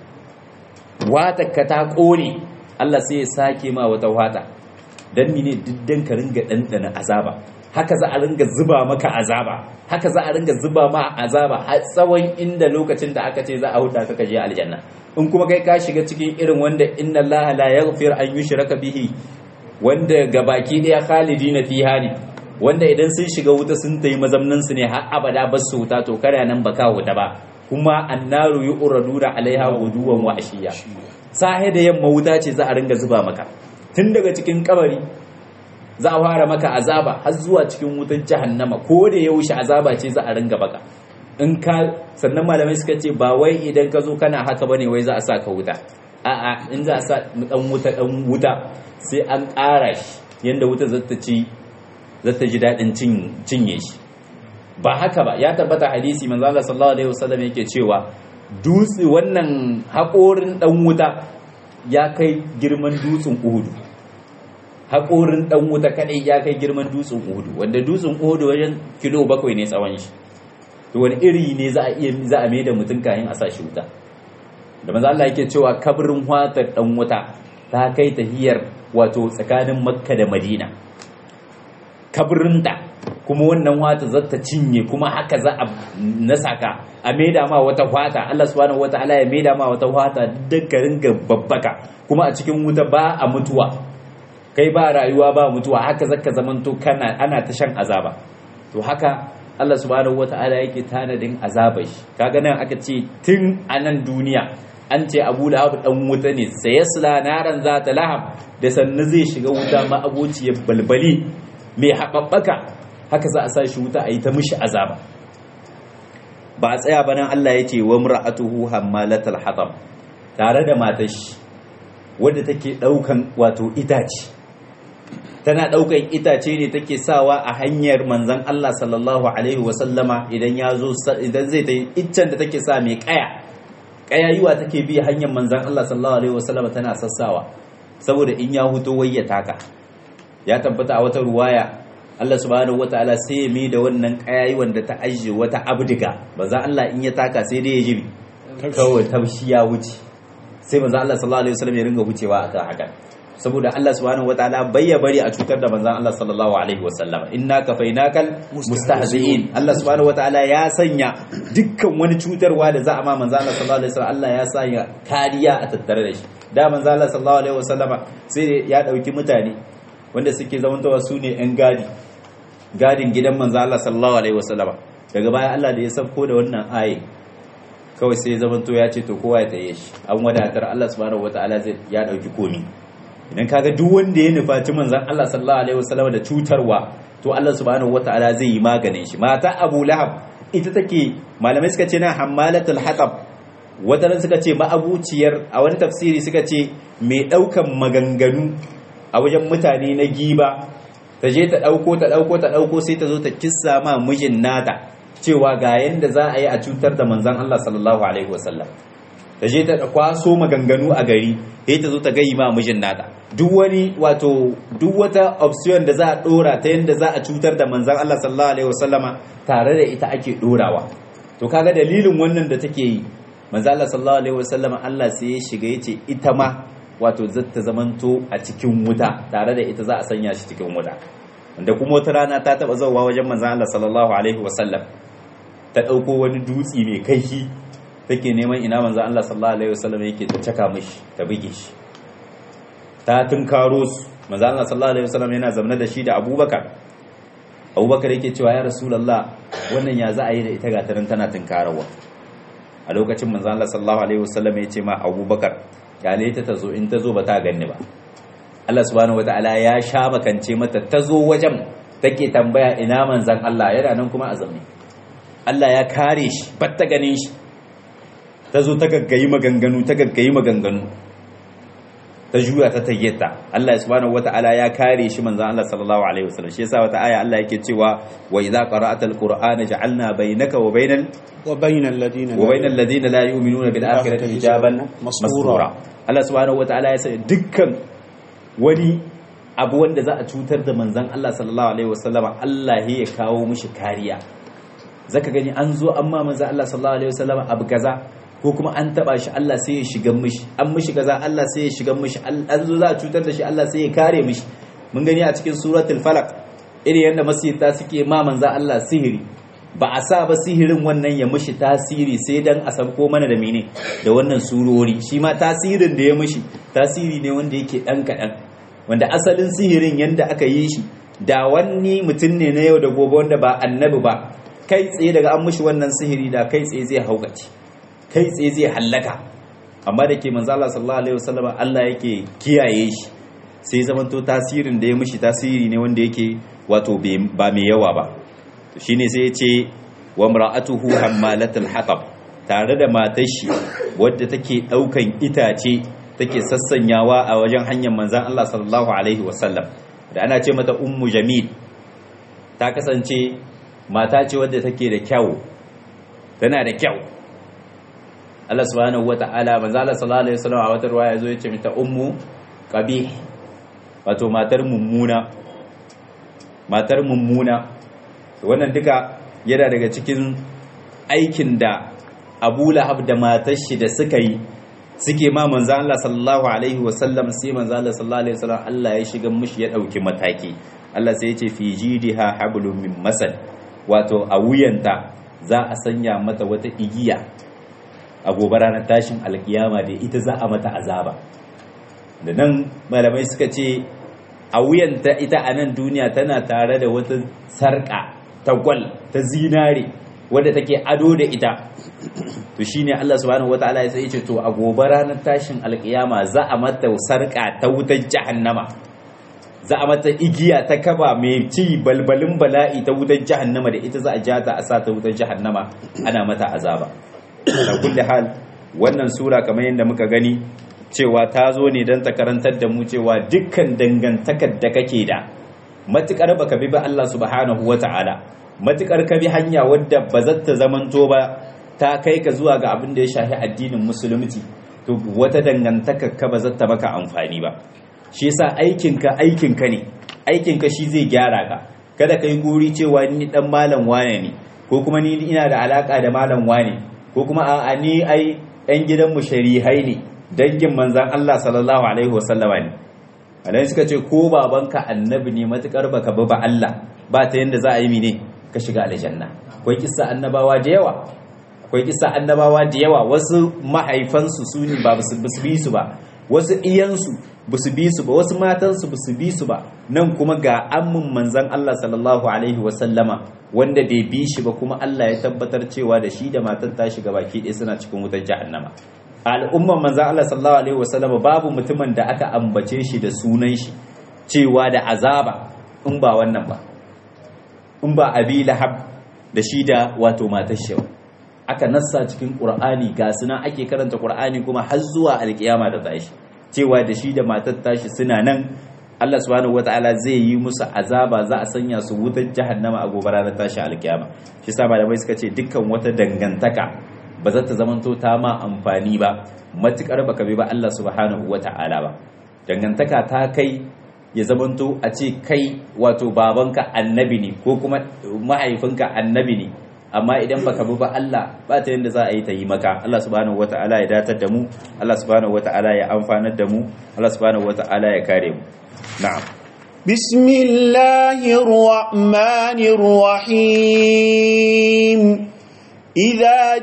wata ka ta kone Allah sai ya sake ma wata wata dan mine diddan ka ringa dandana azaba haka za a ringa zuba maka azaba haka za a ringa zuba ma azaba har tsawon inda lokacin da aka ce za a huta ka je aljanna in kuma kai ka shiga cikin irin wanda inna allaha la yaghfir an yushraka bihi wanda gabaki daya khalidina fiha ne wanda idan sun shiga wuta sun tayi mazamnan su ne har abada ba su wuta to kare nan baka wuta ba kuma annaru yuraduna alaiha guduwan wa ashiya sahe da yamma wuta ce za a ringa zuba maka tun daga cikin kabari za a fara maka azaba har zuwa cikin wutar jahannama ko da yaushe azaba ce za a ringa baka in ka sannan malamai suka ce ba wai idan ka zo kana haka bane wai za a sa ka wuta a'a in za a sa dan wuta dan wuta sai an ƙara shi yanda wuta zata ci zata ji dadin cin cinye shi ba haka ba ya tabbata hadisi manzo Allah sallallahu alaihi wasallam yake cewa dutse wannan haƙorin dan wuta ya kai girman dutsen Uhudu haƙorin ɗan wuta kaɗai ya kai girman dutsen uhudu wanda dutsen uhudu wajen kilo bakwai ne tsawon shi to wani iri ne za a iya za a da mutum kayan a sa shi wuta da maza Allah yake cewa kabarin watar ɗan wuta ta kai tahiyar wato tsakanin makka da madina kabarinta kuma wannan wata za ta cinye kuma haka za a nasa ka a maida ma wata wata Allah subhanahu wataala ya maida ma wata wata dukkanin ga babbaka kuma a cikin wuta ba a mutuwa kai ba rayuwa ba mutuwa haka zaka zamanto kana ana ta shan azaba to haka Allah subhanahu wata'ala yake tanadin azaba shi kaga nan aka ce tun a nan duniya an ce Abu Lahab dan wuta ne sayasla naran zata lahab da sannu zai shiga wuta ma abociyar balbali mai haɓaɓɓaka haka za a sa shi wuta a yi ta mishi azaba ba a tsaya ba nan Allah ya ce wa mura'atuhu hammalatal hatab tare da matar shi wadda take daukan wato itace tana ɗaukan itace ne take sawa a hanyar manzan Allah sallallahu alaihi wasallama idan ya zo idan zai ta yi iccen da take sa mai kaya kayayuwa take bi hanyar manzan Allah sallallahu alaihi wasallama tana sassawa saboda in ya huto wai ya taka ya tabbata a wata ruwaya Allah subhanahu wataala sai ya mai da wannan kayayuwan da ta ajiye wata abdiga manzan Allah in ya taka sai dai ya jibi kawai taushi ya wuce sai manzan Allah sallallahu alaihi wasallam ya ringa wucewa akan haka saboda Allah subhanahu wataala bai ya bari a cutar da manzon Allah sallallahu alaihi wasallam inna kafainakal mustahzi'in Allah subhanahu wataala ya sanya dukkan wani cutarwa da za a ma manzon Allah sallallahu alaihi wasallam Allah ya sanya kariya a tattare da shi da manzon Allah sallallahu alaihi wasallam sai ya dauki mutane wanda suke zamantawa su ne yan gadi gadin gidan manzon Allah sallallahu alaihi wasallam daga baya Allah da ya sauko da wannan aye kawai sai ya zamanto ya ce to kowa ya taye shi an wadatar Allah subhanahu wataala zai ya dauki komi idan kaga duk wanda ya nufaci manzon Allah sallallahu alaihi wasallam da cutarwa to Allah subhanahu wataala zai yi maganin shi mata Abu Lahab ita take malamai suka ce na hammalatul hatab wataran suka ce ma'abuciyar a wani tafsiri suka ce mai daukan maganganu a wajen mutane na giba ta je ta dauko ta dauko ta dauko sai ta zo ta kissa ma mijin nata cewa ga yanda za a yi a cutar da manzon Allah sallallahu alaihi wasallam ta je ta kwaso maganganu a gari sai ta zo ta gayi ma mijin nata duk wani wato duk wata option da za a dora ta yanda za a cutar da manzon Allah sallallahu alaihi wasallama tare da ita ake dorawa to kaga dalilin wannan da take yi manzon Allah sallallahu alaihi wasallama Allah sai ya shiga yace ita ma wato zata zamanto a cikin wuta tare da ita za a sanya shi cikin wuta wanda kuma wata rana ta taba zauwa wajen manzon Allah sallallahu alaihi wasallam ta dauko wani dutsi mai kaihi take neman ina manzo Allah sallallahu alaihi wasallam yake ta caka mishi ta buge shi ta tunkaro su manzo Allah sallallahu alaihi wasallam yana zamna da shi da Abubakar Abubakar yake cewa ya Rasulullah wannan ya za a yi da ita gatarin tana tunkarawa a lokacin manzo Allah sallallahu alaihi wasallam ya ce ma Abubakar gale ta tazo in tazo ba ta ganni ba Allah subhanahu wataala ya sha makance mata tazo wajen take tambaya ina manzon Allah yana nan kuma a zamne Allah ya kare shi batta ganin shi ta zo ta gaggayi maganganu ta gaggayi maganganu ta juya ta tayyata Allah subhanahu wata'ala ya kare shi manzon Allah sallallahu alaihi wasallam shi yasa wata aya Allah yake cewa wa idza qara'atal qur'ana ja'alna bainaka wa bainal wa bainal ladina wa bainal ladina la yu'minuna bil akhirati hijaban mastura Allah subhanahu wata'ala ya sanya dukkan wani abu wanda za a cutar da manzon Allah sallallahu alaihi wasallam Allah ya kawo mishi kariya zaka gani an zo amma manzon Allah sallallahu alaihi wasallam abu kaza ko kuma an taba shi Allah sai ya shiga mishi an mishi kaza Allah sai ya shiga mishi an zo za a cutar da shi Allah sai ya kare mishi mun gani a cikin suratul falaq irin yadda masiyata suke ma manzo Allah sihiri ba a sa ba sihirin wannan ya mishi tasiri sai dan a sabko mana da mene da wannan surori shi ma tasirin da ya mishi tasiri ne wanda yake dan kadan wanda asalin sihirin yanda aka yi shi da wani mutum ne na yau da gobe wanda ba annabi ba kai tsaye daga an mishi wannan sihiri da kai tsaye zai haukace kai tsaye zai hallaka amma da ke manzo Allah sallallahu alaihi wasallam Allah yake kiyaye shi sai zamanto tasirin da ya mishi tasiri ne wanda yake wato ba mai yawa ba to shine sai ya ce wa mar'atuhu hammalatul hatab tare da matar shi wadda take daukan itace take sassanyawa a wajen hanyar manzon Allah sallallahu alaihi wasallam da ana ce mata ummu jamil ta kasance mata ce wadda take da kyau tana da kyau Allah subhanahu wata'ala manzo Allah sallallahu alaihi wasallam a wata ruwaya yazo yace mata ummu qabih wato matar mummuna matar mummuna wannan duka yana daga cikin aikin da Abu Lahab da matar shi da suka yi suke ma manzo Allah sallallahu alaihi wasallam sai manzo Allah sallallahu alaihi wasallam Allah ya shiga mishi ya dauki mataki Allah sai ya ce fi jidiha hablum min masad wato a wuyanta za a sanya mata wata igiya a gobe ranar tashin alkiyama da ita za a mata azaba da nan malamai suka ce a wuyanta ita a nan duniya tana tare da wata sarƙa ta gwal ta zinare wadda take ado da ita to shine Allah subhanahu wataala ya sai ce to a gobe ranar tashin alkiyama za a mata sarƙa ta wutar jahannama za a mata igiya ta kaba mai ci balbalin bala'i ta wutar jahannama da ita za a jata a sa ta wutar jahannama ana mata azaba da kulli hal wannan sura kamar yadda muka gani cewa ta zo ne don ta karantar da mu cewa dukkan dangantakar da kake da matukar baka bi ba Allah subhanahu wata'ala matukar ka bi hanya wadda ba za ta zamanto ba ta kai ka zuwa ga abin da ya shafi addinin musulunci to wata dangantakar ka ba za ta maka amfani ba shi yasa aikinka aikinka ne aikinka shi zai gyara ka kada ka yi guri cewa ni dan malam wane ne ko kuma ni ina da alaka da malam wane ko kuma a'a ni ai ɗan gidanmu sharihai ne dangin manzan Allah sallallahu alaihi wasallama ne alai suka ce ko babanka annabi ne matukar baka bi ba Allah ba ta yanda za a yi mine ka shiga aljanna akwai kissa annabawa da yawa akwai kissa annabawa da yawa wasu mahaifansu su ne ba su bi su ba wasu iyansu ba su bi su ba wasu matansu ba su bi su ba nan kuma ga ammin manzan Allah sallallahu alaihi wasallama wanda bai bi shi ba kuma Allah ya tabbatar cewa da shi da matan ta shiga baki ɗaya suna cikin wutar jahannama al'umman manzan Allah sallallahu alaihi wasallama babu mutumin da aka ambace shi da sunan shi cewa da azaba in ba wannan ba in ba abi lahab da shi da wato matar shi aka nassa cikin qur'ani ga suna ake karanta qur'ani kuma har zuwa alkiyama da tashi cewa da shi da matar tashi suna nan Allah subhanahu wataala zai yi musu azaba za a sanya su wutar jahannama a gobe ranar tashi alkiyama shi sa malamai suka ce dukkan wata dangantaka ba za ta zamanto ta ma amfani ba matukar baka bi ba Allah subhanahu wataala ba dangantaka ta kai ya zamanto a ce kai wato babanka annabi ne ko kuma mahaifinka annabi ne amma idan baka bi ba Allah ba ta yanda za a yi ta yi maka Allah subhanahu wata'ala ya datar da mu Allah subhanahu wata'ala ya amfanar da mu Allah subhanahu wata'ala ya kare mu na'am bismillahir rahmanir rahim إذا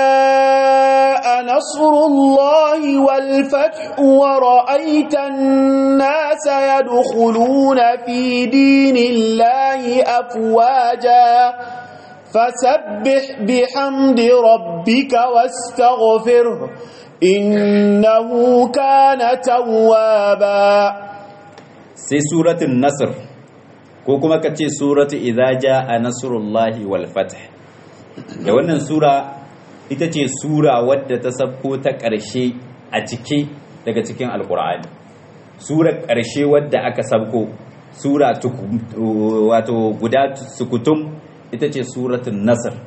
جاء نصر الله والفتح ورأيت الناس يدخلون في دين الله أفواجا فسبح بحمد ربك واستغفره إنه كان توابا سي سورة النصر كوكما كتي سورة إذا جاء نصر الله والفتح da wannan sura ita ce sura wadda ta sabko ta ƙarshe a cike daga cikin alkur'ani sura ƙarshe wadda aka sabko sura wato guda sukutum ita ce suratun nasr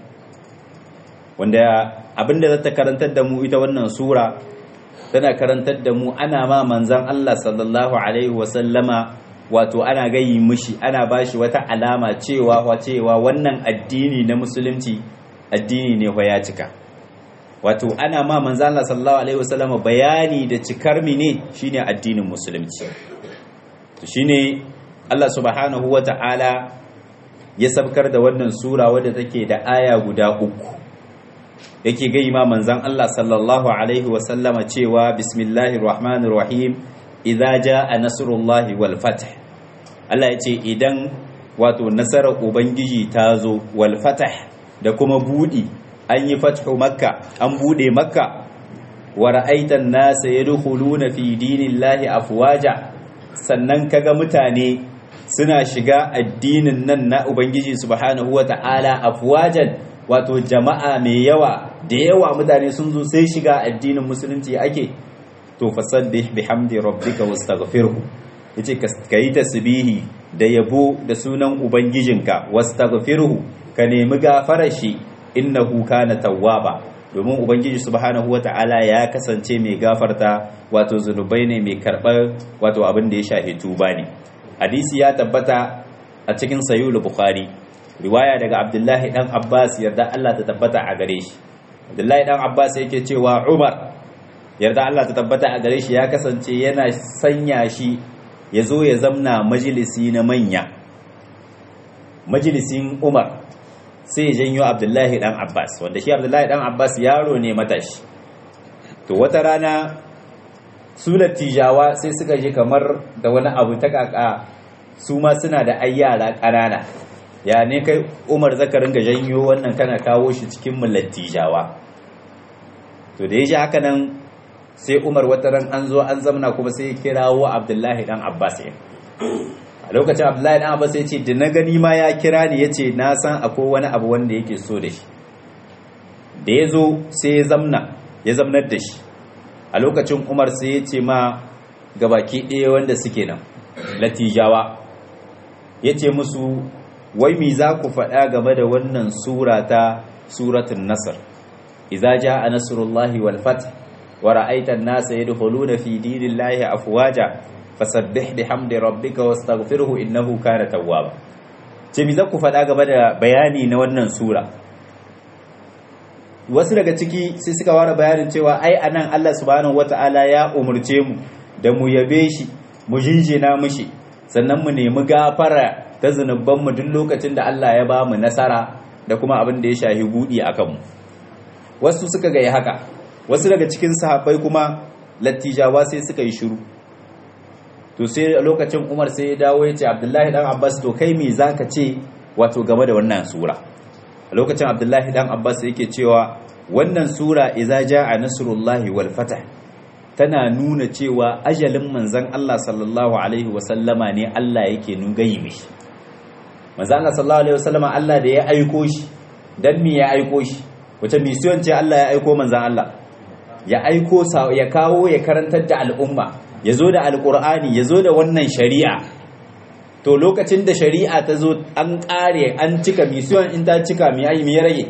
wanda abinda za ta karantar da mu ita wannan sura tana karantar da mu ana ma manzan Allah sallallahu alaihi wasallama wato ana gayi mishi ana bashi wata alama cewa cewa wannan addini na musulunci addini ne ya cika wato ana ma manzo Allah sallallahu alaihi wasallam bayani da cikar mine shine addinin musulunci to shine Allah subhanahu wata'ala ya sabkar da wannan sura wadda take da aya guda uku yake gai ma manzon Allah sallallahu alaihi wasallama cewa bismillahir rahmanir rahim idza jaa nasrullahi wal fath Allah ya ce idan wato nasarar ubangiji ta zo wal fath da kuma budi an yi fathu makka an bude makka wa ra'aitan nasa yadkhuluna fi dinillahi afwaja sannan kaga mutane suna shiga addinin nan na ubangiji subhanahu wata'ala afwajan wato jama'a mai yawa da yawa mutane sun zo sai shiga addinin musulunci ake to fasabbih bihamdi rabbika wastaghfirhu yace ka yi tasbihi da yabo da sunan ubangijinka wastaghfirhu ka nemi gafarar shi innahu kana tawwaba domin ubangiji subhanahu wata'ala ya kasance mai gafarta wato zunubai ne mai karɓar wato abin da ya shafi tuba ne hadisi ya tabbata a cikin sayyul bukhari riwaya daga abdullahi dan abbas yarda Allah ta tabbata a gare shi abdullahi dan abbas yake cewa umar yarda Allah ta tabbata a gare shi ya kasance yana sanya shi ya zo ya zamna majalisi na manya majalisin umar sai ya janyo abdullahi dan abbas wanda shi abdullahi dan abbas yaro ne matashi to wata rana su tijawa sai suka je kamar da wani abu ta kaka su ma suna da ai yara ƙanana ya ne kai umar zaka ringa janyo wannan kana kawo shi cikin mulatijawa to da ya ji haka nan sai umar wata ran an zo an zamna kuma sai ya kirawo abdullahi dan abbas ya a lokacin abdullahi dan abbas ya ce da na gani ma ya kira ni ya ce na san akwai wani abu wanda yake so da shi da ya zo sai ya zamna ya zamnar da shi a lokacin umar sai ya ce ma gabaki ɗaya wanda suke nan latijawa ya ce musu wai mi za ku faɗa game da wannan sura ta suratun nasar iza ja a nasarullahi wal fath wa ra'aita an-nasa yadkhuluna fi dinillahi afwaja fasabbih bihamdi rabbika wastaghfirhu innahu kana tawwaba ce mi za ku faɗa game da bayani na wannan sura wasu daga ciki sai suka ware bayanin cewa ai anan Allah subhanahu wata'ala ya umurce mu da mu yabe shi mu jinjina mishi sannan mu nemi gafara ta zunuban mu duk lokacin da Allah ya ba mu nasara da kuma abin da ya shahi budi akan mu wasu suka ga haka wasu daga cikin sahabbai kuma lattijawa sai suka yi shiru to sai a lokacin Umar sai ya dawo ya ce Abdullahi dan Abbas to kai me zaka ce wato game da wannan sura a lokacin abdullahi dan abbas yake cewa wannan sura iza jaa nasrullahi wal fath tana nuna cewa ajalin manzon Allah sallallahu alaihi wasallama ne Allah yake nugayi mishi manzon Allah sallallahu alaihi wasallama Allah da ya aiko shi dan me ya aiko shi wace mission ce Allah ya aiko manzon Allah ya aiko ya kawo ya karantar da al'umma ya zo da alqur'ani ya zo da wannan shari'a to lokacin da shari'a ta zo an ƙare an cika misiyon in ta cika mi ayi mi rage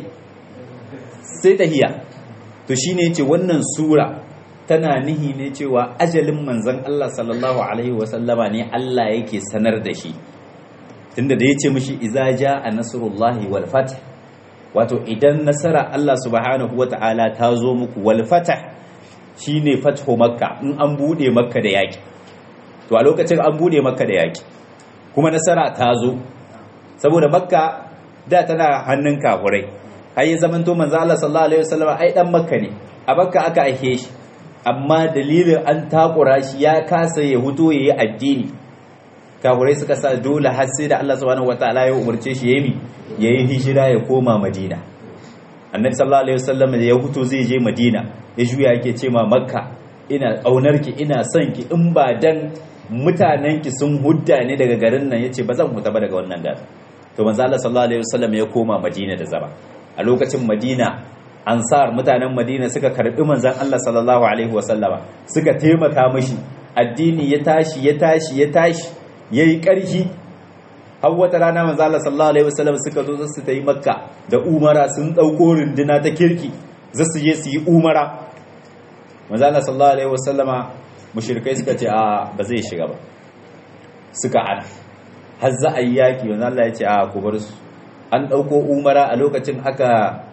sai tahiya to shine yace wannan sura tana nihi ne cewa ajalin manzon Allah sallallahu alaihi wasallama ne Allah yake sanar da shi tunda da yace mishi iza jaa nasrullahi wal fath wato idan nasara Allah subhanahu wataala ta zo muku wal fath shine fathu makka in an bude makka da yaki to a lokacin an bude makka da yaki kuma nasara ta zo saboda makka da tana hannun kafurai har yi zaman to manzo Allah sallallahu alaihi wasallam ai dan makka ne a makka aka aike shi amma dalilin an takura shi ya kasa ya huto yayi addini kafurai suka sa dole har sai da Allah subhanahu wataala ya umarce shi yayi yayi hijira ya koma Madina annabi sallallahu alaihi wasallam da ya huto zai je Madina ya juya yake ce ma makka ina aunarki ina son ki in ba dan mutanenki sun hudda ne daga garin nan yace ba zan huta ba daga wannan garin to manzo Allah sallallahu alaihi wasallam ya koma Madina da zama a lokacin Madina ansar mutanen Madina suka karbi manzon Allah sallallahu alaihi wasallama suka taimaka mishi addini ya tashi ya tashi ya tashi yayi karfi har wata rana manzo Allah sallallahu alaihi wasallam suka zo su ta yi Makka da Umara sun dauko runduna ta kirki za su je su yi Umara manzo Allah sallallahu alaihi wasallama mushrikai suka ce a ba zai shiga ba suka an har za a yi yaki wanda Allah ya ce a ku bar su an ɗauko umara a lokacin aka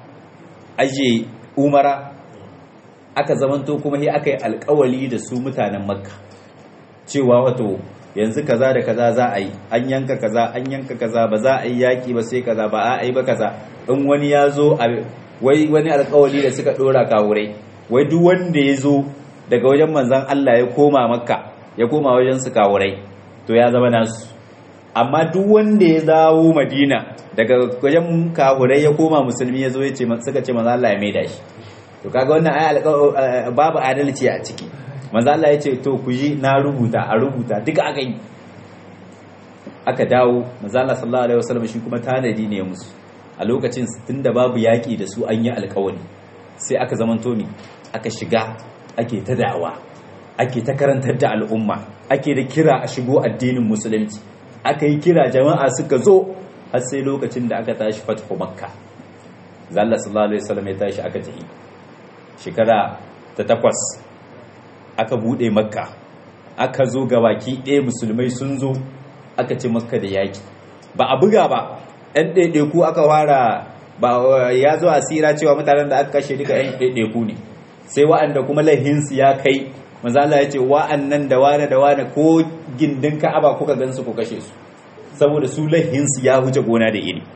aje umara aka zamanto kuma sai aka yi alkawali da su mutanen makka cewa wato yanzu kaza da kaza za a yi an yanka kaza an yanka kaza ba za a yi yaki ba sai kaza ba a yi ba kaza in wani ya zo wai wani alkawali da suka dora kawurai wai duk wanda ya zo daga wajen manzan Allah ya koma makka ya koma wajen su kawurai to ya zama nasu amma duk wanda ya dawo madina daga wajen kawurai ya koma musulmi ya zo ya ce suka ce manzan Allah ya maida shi to kaga wannan ai babu adalci a ciki manzan Allah ya ce to ku ji na rubuta a rubuta duka aka yi aka dawo manzan Allah sallallahu alaihi wasallam shi kuma tanadi ne musu a lokacin tunda babu yaki da su an yi alkawari sai aka zamanto ne aka shiga ake ta da'awa ake ta karantar da al'umma ake da kira a shigo addinin musulunci aka yi kira jama'a suka zo har sai lokacin da aka tashi fathu makka zalla sallallahu alaihi wasallam ya tashi aka tafi shekara ta takwas aka bude makka aka zo gabaki ɗaya musulmai sun zo aka ci makka da yaki ba a buga ba ɗan ɗaiɗaiku aka fara ba ya zo asira cewa mutanen da aka kashe duka ɗan ɗaiɗaiku ne sai wa'anda kuma laihinsu ya kai mazala ya ce wa'annan da wane da wane ko gindin ka'aba kuka gansu ku kashe su saboda su laihinsu ya huce gona da iri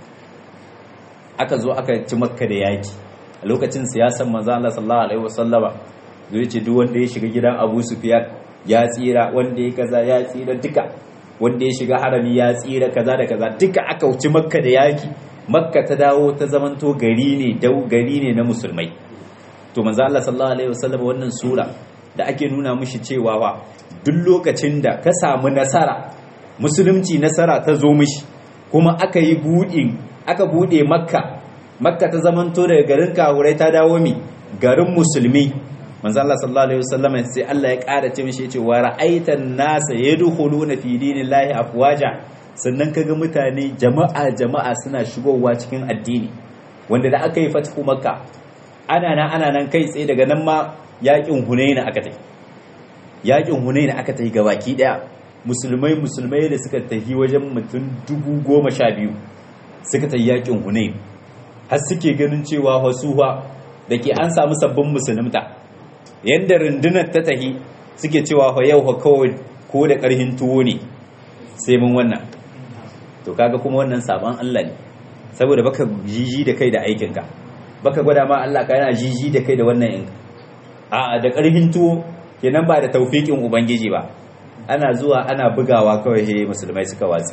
aka zo aka ci makka da yaki a lokacin siyasan mazala sallallahu alaihi wasallama zai ce duk wanda ya shiga gidan abu sufiyar ya tsira wanda ya kaza ya tsira duka wanda ya shiga harami ya tsira kaza da kaza duka aka wuce makka da yaki makka ta dawo ta zamanto gari ne dau gari ne na musulmai to manzo Allah sallallahu alaihi wasallam wannan sura da ake nuna mishi cewa wa duk lokacin da ka samu nasara musulunci nasara ta zo mishi kuma aka yi buɗin aka buɗe makka makka ta zamanto daga garin kahurai ta dawo mi garin musulmi manzo Allah sallallahu alaihi wasallam sai Allah ya ƙara ce mishi yace wa ra'aitan nasa yadkhuluna fi dinillahi afwaja sannan kaga mutane jama'a jama'a suna shigowa cikin addini wanda da aka yi fatihu makka ana nan ana nan kai tsaye daga nan ma yakin hunaina aka tafi yakin hunaina aka tafi gabaki daya musulmai musulmai da suka tafi wajen mutum dubu goma sha biyu suka tafi yakin hunain har suke ganin cewa hasuwa da ke an samu sabbin musulunta yadda rundunar ta tahi suke cewa fa yau kawai ko da ƙarhin tuwo ne sai mun wannan to kaga kuma wannan sabon Allah ne saboda baka jiji da kai da aikinka baka gwada ma Allah ka yana jiji da kai da wannan in a da ƙarhin tuwo kenan ba da taufikin ubangiji ba ana zuwa ana bugawa kawai he musulmai suka watsi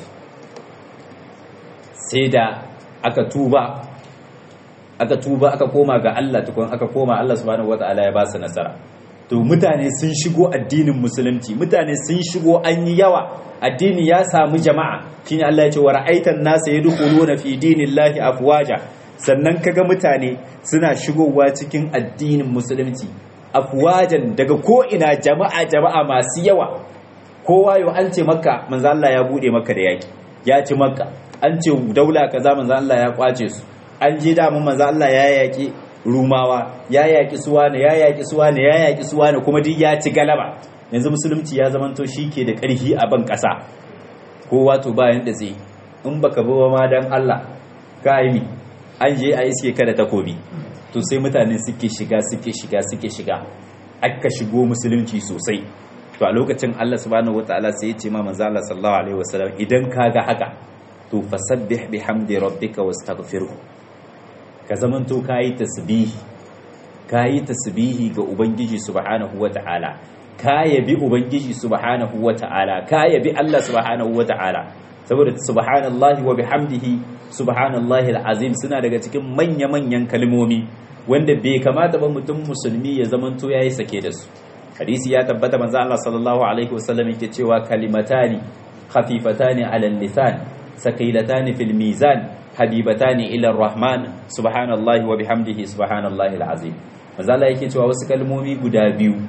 sai da aka tuba aka tuba aka koma ga Allah tukun aka koma Allah subhanahu wataala ya ba su nasara to mutane sun shigo addinin musulunci mutane sun shigo an yi yawa addini ya samu jama'a shine Allah ya ce wa ra'aitan nasa yadkhuluna fi dinillahi afwaja sannan kaga mutane suna shigowa cikin addinin musulunci afwajan daga ko ina jama'a jama'a masu yawa kowa yau an ce makka manzo Allah ya bude makka da yaki ya ci makka an ce daula kaza manzo Allah ya kwace su an je damun manzo Allah ya yaki rumawa ya yaki suwane ya yaki suwane ya yaki suwane kuma duk ya ci galaba yanzu musulunci ya zamanto ke da ƙarfi a ban ƙasa kowa to bayan da zai in baka bi ma dan Allah ka yi an je a iske ka da takobi to sai mutane suke shiga suke shiga suke shiga aka shigo musulunci sosai to a lokacin Allah subhanahu wataala sai ya ce ma manzo Allah sallallahu alaihi wasallam idan kaga haka to fasabbih bihamdi rabbika wastaghfirhu ka zamanto kayi tasbihi kayi tasbihi ga ubangiji subhanahu wataala ka yabi ubangiji subhanahu wataala ka yabi Allah subhanahu wataala saboda subhanallahi wa bihamdihi subhanallahi alazim suna daga cikin manya-manyan kalmomi wanda bai kamata ba mutum musulmi ya zamanto yayi sake da su hadisi ya tabbata manzo Allah sallallahu alaihi wasallam yake cewa kalimatani khafifatani ala lisan saqilatani fil mizan habibatani ila rahman subhanallahi wa bihamdihi subhanallahi alazim manzo Allah yake cewa wasu kalmomi guda biyu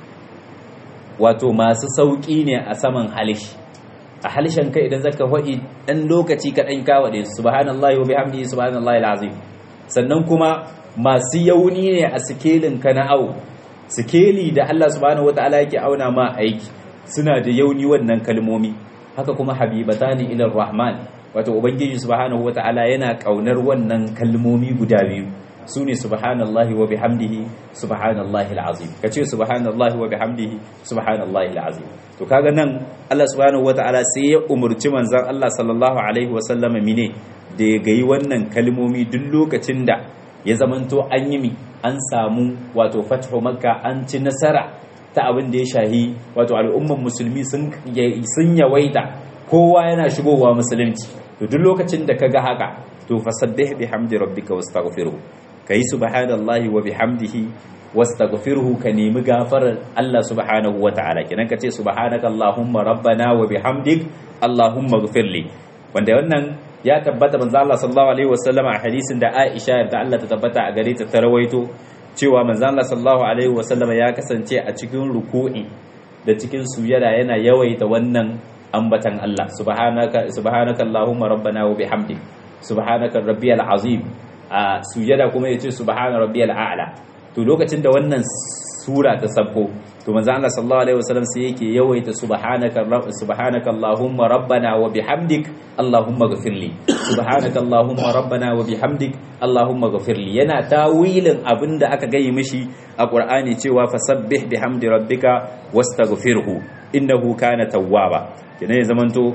wato masu sauki ne a saman halishi a halishan kai idan zaka faɗi dan lokaci ka dan kawo da subhanallahi wa bihamdihi subhanallahi alazim sannan kuma masu yauni ne a sikelin ka na au sikeli da Allah subhanahu wataala yake auna ma aiki suna da yauni wannan kalmomi haka kuma habibatani ila rahman wato ubangiji subhanahu wataala yana kaunar wannan kalmomi guda biyu sune subhanallahi wa bihamdihi subhanallahi alazim kace subhanallahi wa bihamdihi subhanallahi alazim to kaga nan Allah subhanahu wataala sai ya umurci manzon Allah sallallahu alaihi wa sallama mine da ya gayi wannan kalmomi duk lokacin da ya zamanto an yi mi an samu wato fathu makka an ci nasara ta abin da ya shahi wato al'umman musulmi sun yawaita kowa yana shigowa musulunci to duk lokacin da kaga haka to fasabbih bihamdi rabbika wastaghfirhu kai subhanallahi wa bihamdihi wastaghfirhu ka nemi gafarar Allah subhanahu wa ta'ala kenan kace subhanaka allahumma rabbana wa bihamdik allahumma ighfirli wanda wannan ya tabbata manzo Allah sallallahu alaihi wasallam a hadisin da Aisha da Allah ta tabbata a gare ta ta rawaito cewa manzo Allah sallallahu alaihi wasallam ya kasance a cikin ruku'i da cikin sujada yana yawaita wannan ambatan Allah subhanaka subhanaka allahumma rabbana wa bihamdik subhanaka rabbiyal azim a sujada kuma yace subhana rabbiyal a'la to lokacin da wannan sura ta sabko to manzo Allah sallallahu alaihi wasallam sai yake yawaita subhanaka subhanaka allahumma rabbana wa bihamdik allahumma ghfirli subhanaka allahumma rabbana wa bihamdik allahumma ghfirli yana tawilin abinda aka gayi mishi a qur'ani cewa fasabbih bihamdi rabbika wastaghfirhu innahu kana tawwaba kenan ya zamanto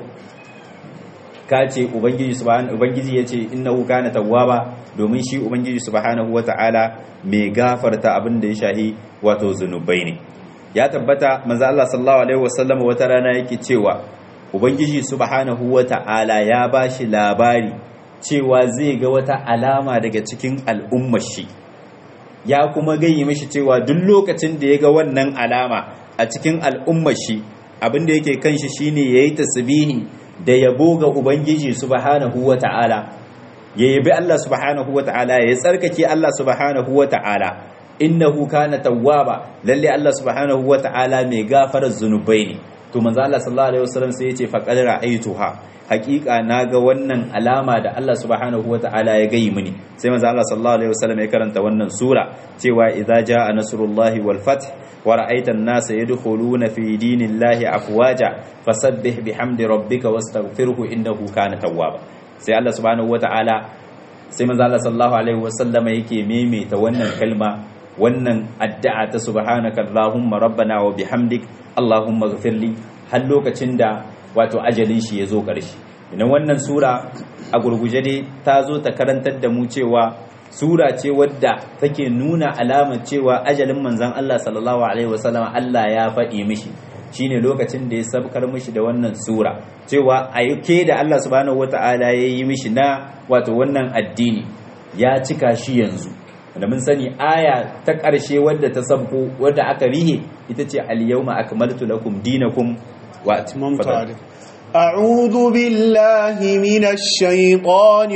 ka ce ubangiji subhanahu ubangiji yace innahu kana tawwaba domin shi ubangiji subhanahu wata'ala mai gafarta abin da ya shahi wato zunubai ne ya tabbata manzo Allah sallallahu alaihi wasallam wata rana yake cewa ubangiji subhanahu wata'ala ya bashi labari cewa zai ga wata alama daga cikin al'ummar shi ya kuma gayyi mishi cewa duk lokacin da ya ga wannan alama a cikin al'ummar shi abin da yake kan shi shine yayi tasbihi da yabo ga ubangiji subhanahu wata'ala ya yabi Allah subhanahu wata'ala ya tsarkake Allah subhanahu wata'ala innahu kana tawwaba lalle Allah subhanahu wata'ala mai gafarar zunubai ne to manzo Allah sallallahu alaihi wasallam sai yace faqad ra'aytuha haqiqa naga wannan alama da Allah subhanahu wata'ala ya gayi mini sai manzo Allah sallallahu alaihi wasallam ya karanta wannan sura cewa idza jaa nasrullahi wal fath wa ra'aita an-nasa yadkhuluna fi dinillahi afwaja fasabbih bihamdi rabbika wastaghfirhu innahu kana tawwaba sai Allah subhanahu wata'ala sai manzo Allah sallallahu alaihi wasallam yake maimaita wannan kalma wannan addu'a ta subhanaka allahumma rabbana wa bihamdik allahumma ghfirli har lokacin da wato ajalin shi ya zo ƙarshe idan wannan sura a gurguje dai ta zo ta karantar da mu cewa sura ce wadda take nuna alamar cewa ajalin manzon Allah sallallahu alaihi wasallam Allah ya faɗi mishi shine lokacin da ya sabkar mishi da wannan sura cewa ayyuke da Allah subhanahu wata'ala ya yi mishi na wato wannan addini ya cika shi yanzu da mun sani aya ta ƙarshe wadda ta sabko wadda aka rihe ita ce al-yawma akmaltu lakum dinakum wa atmamtu أعوذ بالله من الشيطان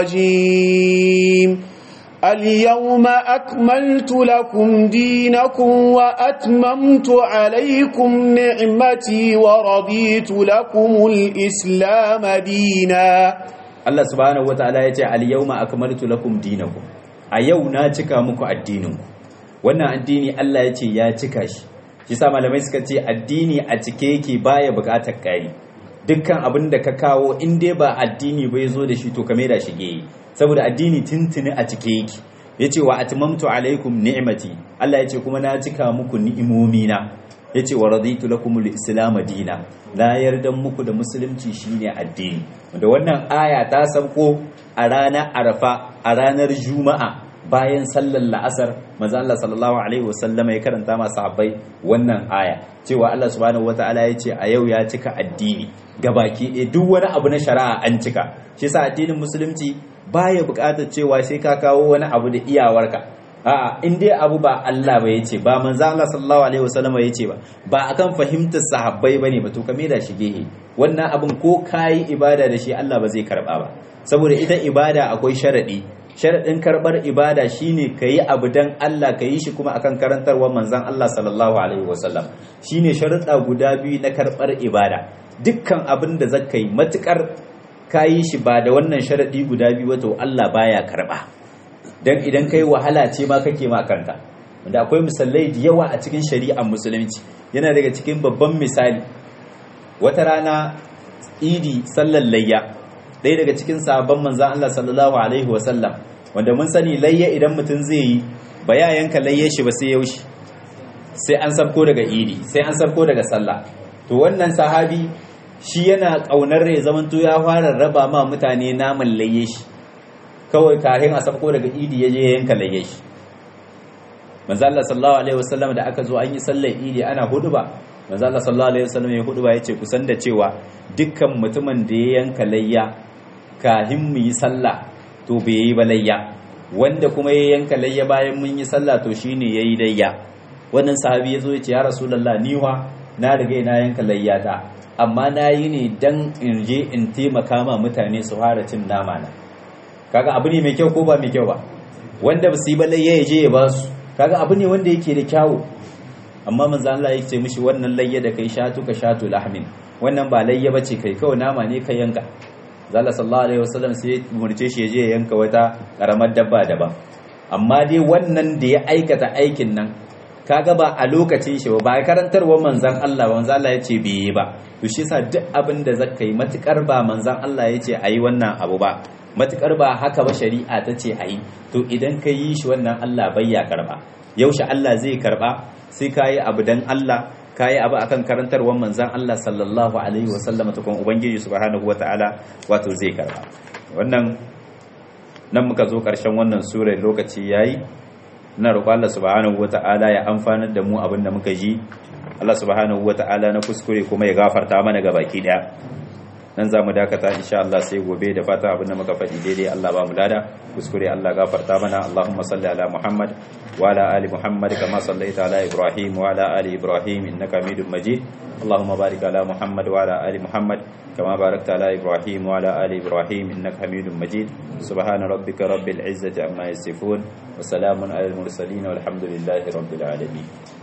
الرجيم اليوم أكملت لكم دينكم وأتممت عليكم نعمتي ورضيت لكم الإسلام دينا Allah subhanahu wataala yace al-yawma akmaltu lakum dinakum a yau na cika muku addininku wannan addini Allah yace ya cika shi shi sa malamai suka ce addini a cike yake baya bukatar kai dukkan abin da ka kawo in dai ba addini bai zo da shi to ka da shi yi saboda addini tuntuni a cike yake yace wa atmamtu alaikum ni'mati Allah yace kuma na cika muku ni'imomi na yace wa raditu lakumul islam dina la yardan muku da musulunci shine addini da wannan aya ta sauko a ranar arafa a ranar juma'a bayan sallar la'asar manzo Allah sallallahu alaihi wasallama ya karanta ma sahabbai wannan aya cewa Allah subhanahu wataala ya ce a yau ya cika addini gabaki ɗaya duk wani abu na shari'a an cika shi yasa addinin musulunci baya buƙatar cewa sai ka kawo wani abu da iyawarka a'a in dai abu ba Allah ba yace ba manzo Allah sallallahu alaihi wasallama yace ba ba akan fahimtar sahabbai bane ba to ka da shi gehe wannan abin ko kayi ibada da shi Allah ba zai karba ba saboda ita ibada akwai sharadi sharaɗin karɓar ibada shine ka yi abu don Allah ka yi shi kuma akan karantarwar manzan Allah sallallahu alaihi wasallam shine sharuɗa guda biyu na karɓar ibada dukkan abin da zaka yi matukar ka yi shi ba da wannan sharaɗi guda biyu wato Allah baya karɓa don idan kai wahala ce ma kake ma kanka wanda akwai misalai da yawa a cikin shari'ar musulunci yana daga cikin babban misali wata rana idi sallar layya ɗaya daga cikin sabon manzan Allah sallallahu alaihi wasallam wanda mun sani layya idan mutum zai yi ba ya yanka layya shi ba sai yaushe sai an sabko daga idi sai an sabko daga sallah to wannan sahabi shi yana ƙaunar ya zamanto ya fara raba ma mutane naman layya shi kawai kafin a sabko daga idi ya je yanka layya shi manzo Allah sallallahu alaihi wasallam da aka zo an yi sallar idi ana huduba manzo Allah sallallahu alaihi wasallam ya huduba yace kusan da cewa dukkan mutumin da ya yanka layya kafin mu yi sallah to bai yi ba layya wanda kuma ya yanka layya bayan mun yi sallah to shine yayi layya wannan sahabi yazo ya ce ya rasulullah ni wa na riga na yanka layyata amma na yi ne dan in je in taimaka ma mutane su fara cin nama na kaga abu ne mai kyau ko ba mai kyau ba wanda ba su yi ba layya ya je ya ba su kaga abu ne wanda yake da kyawu amma manzo Allah ya ce mishi wannan layya da kai shatu ka shatu lahmin wannan ba layya bace kai kawai nama ne ka yanka zalla sallallahu alaihi wasallam sai ya murce shi ya je ya yanka wata karamar dabba daban amma dai wannan da ya aikata aikin nan kaga ba a lokacin shi ba karantarwa manzon Allah ba manzon Allah ya ce bai yi ba to shi yasa duk abin da zaka yi matukar ba manzon Allah ya ce ayi wannan abu ba matukar ba haka ba shari'a ta ce ayi to idan ka yi shi wannan Allah bai ya karba yaushe Allah zai karba sai ka yi abu dan Allah ka yi abu akan karantarwar manzan Allah sallallahu alaihi wasallam ta kuma ubangiji subhanahu wataala wato zai karba wannan nan muka zo karshen wannan sura lokaci yayi na roƙo Allah subhanahu wataala ya amfanar da mu abin da muka ji Allah subhanahu wataala na kuskure kuma ya gafarta mana ga baki daya nan za mu dakata insha Allah sai gobe da fata abin da muka faɗi daidai Allah ba mu lada kuskure Allah gafarta mana Allahumma salli ala Muhammad wa ala ali Muhammad kama sallaita ala Ibrahim wa ala ali Ibrahim innaka Hamidum Majid Allahumma barik ala Muhammad wa ala ali Muhammad كما باركت على إبراهيم وعلى آل إبراهيم إنك حميد مجيد سبحان ربك رب العزة عما يصفون وسلام على المرسلين والحمد لله رب العالمين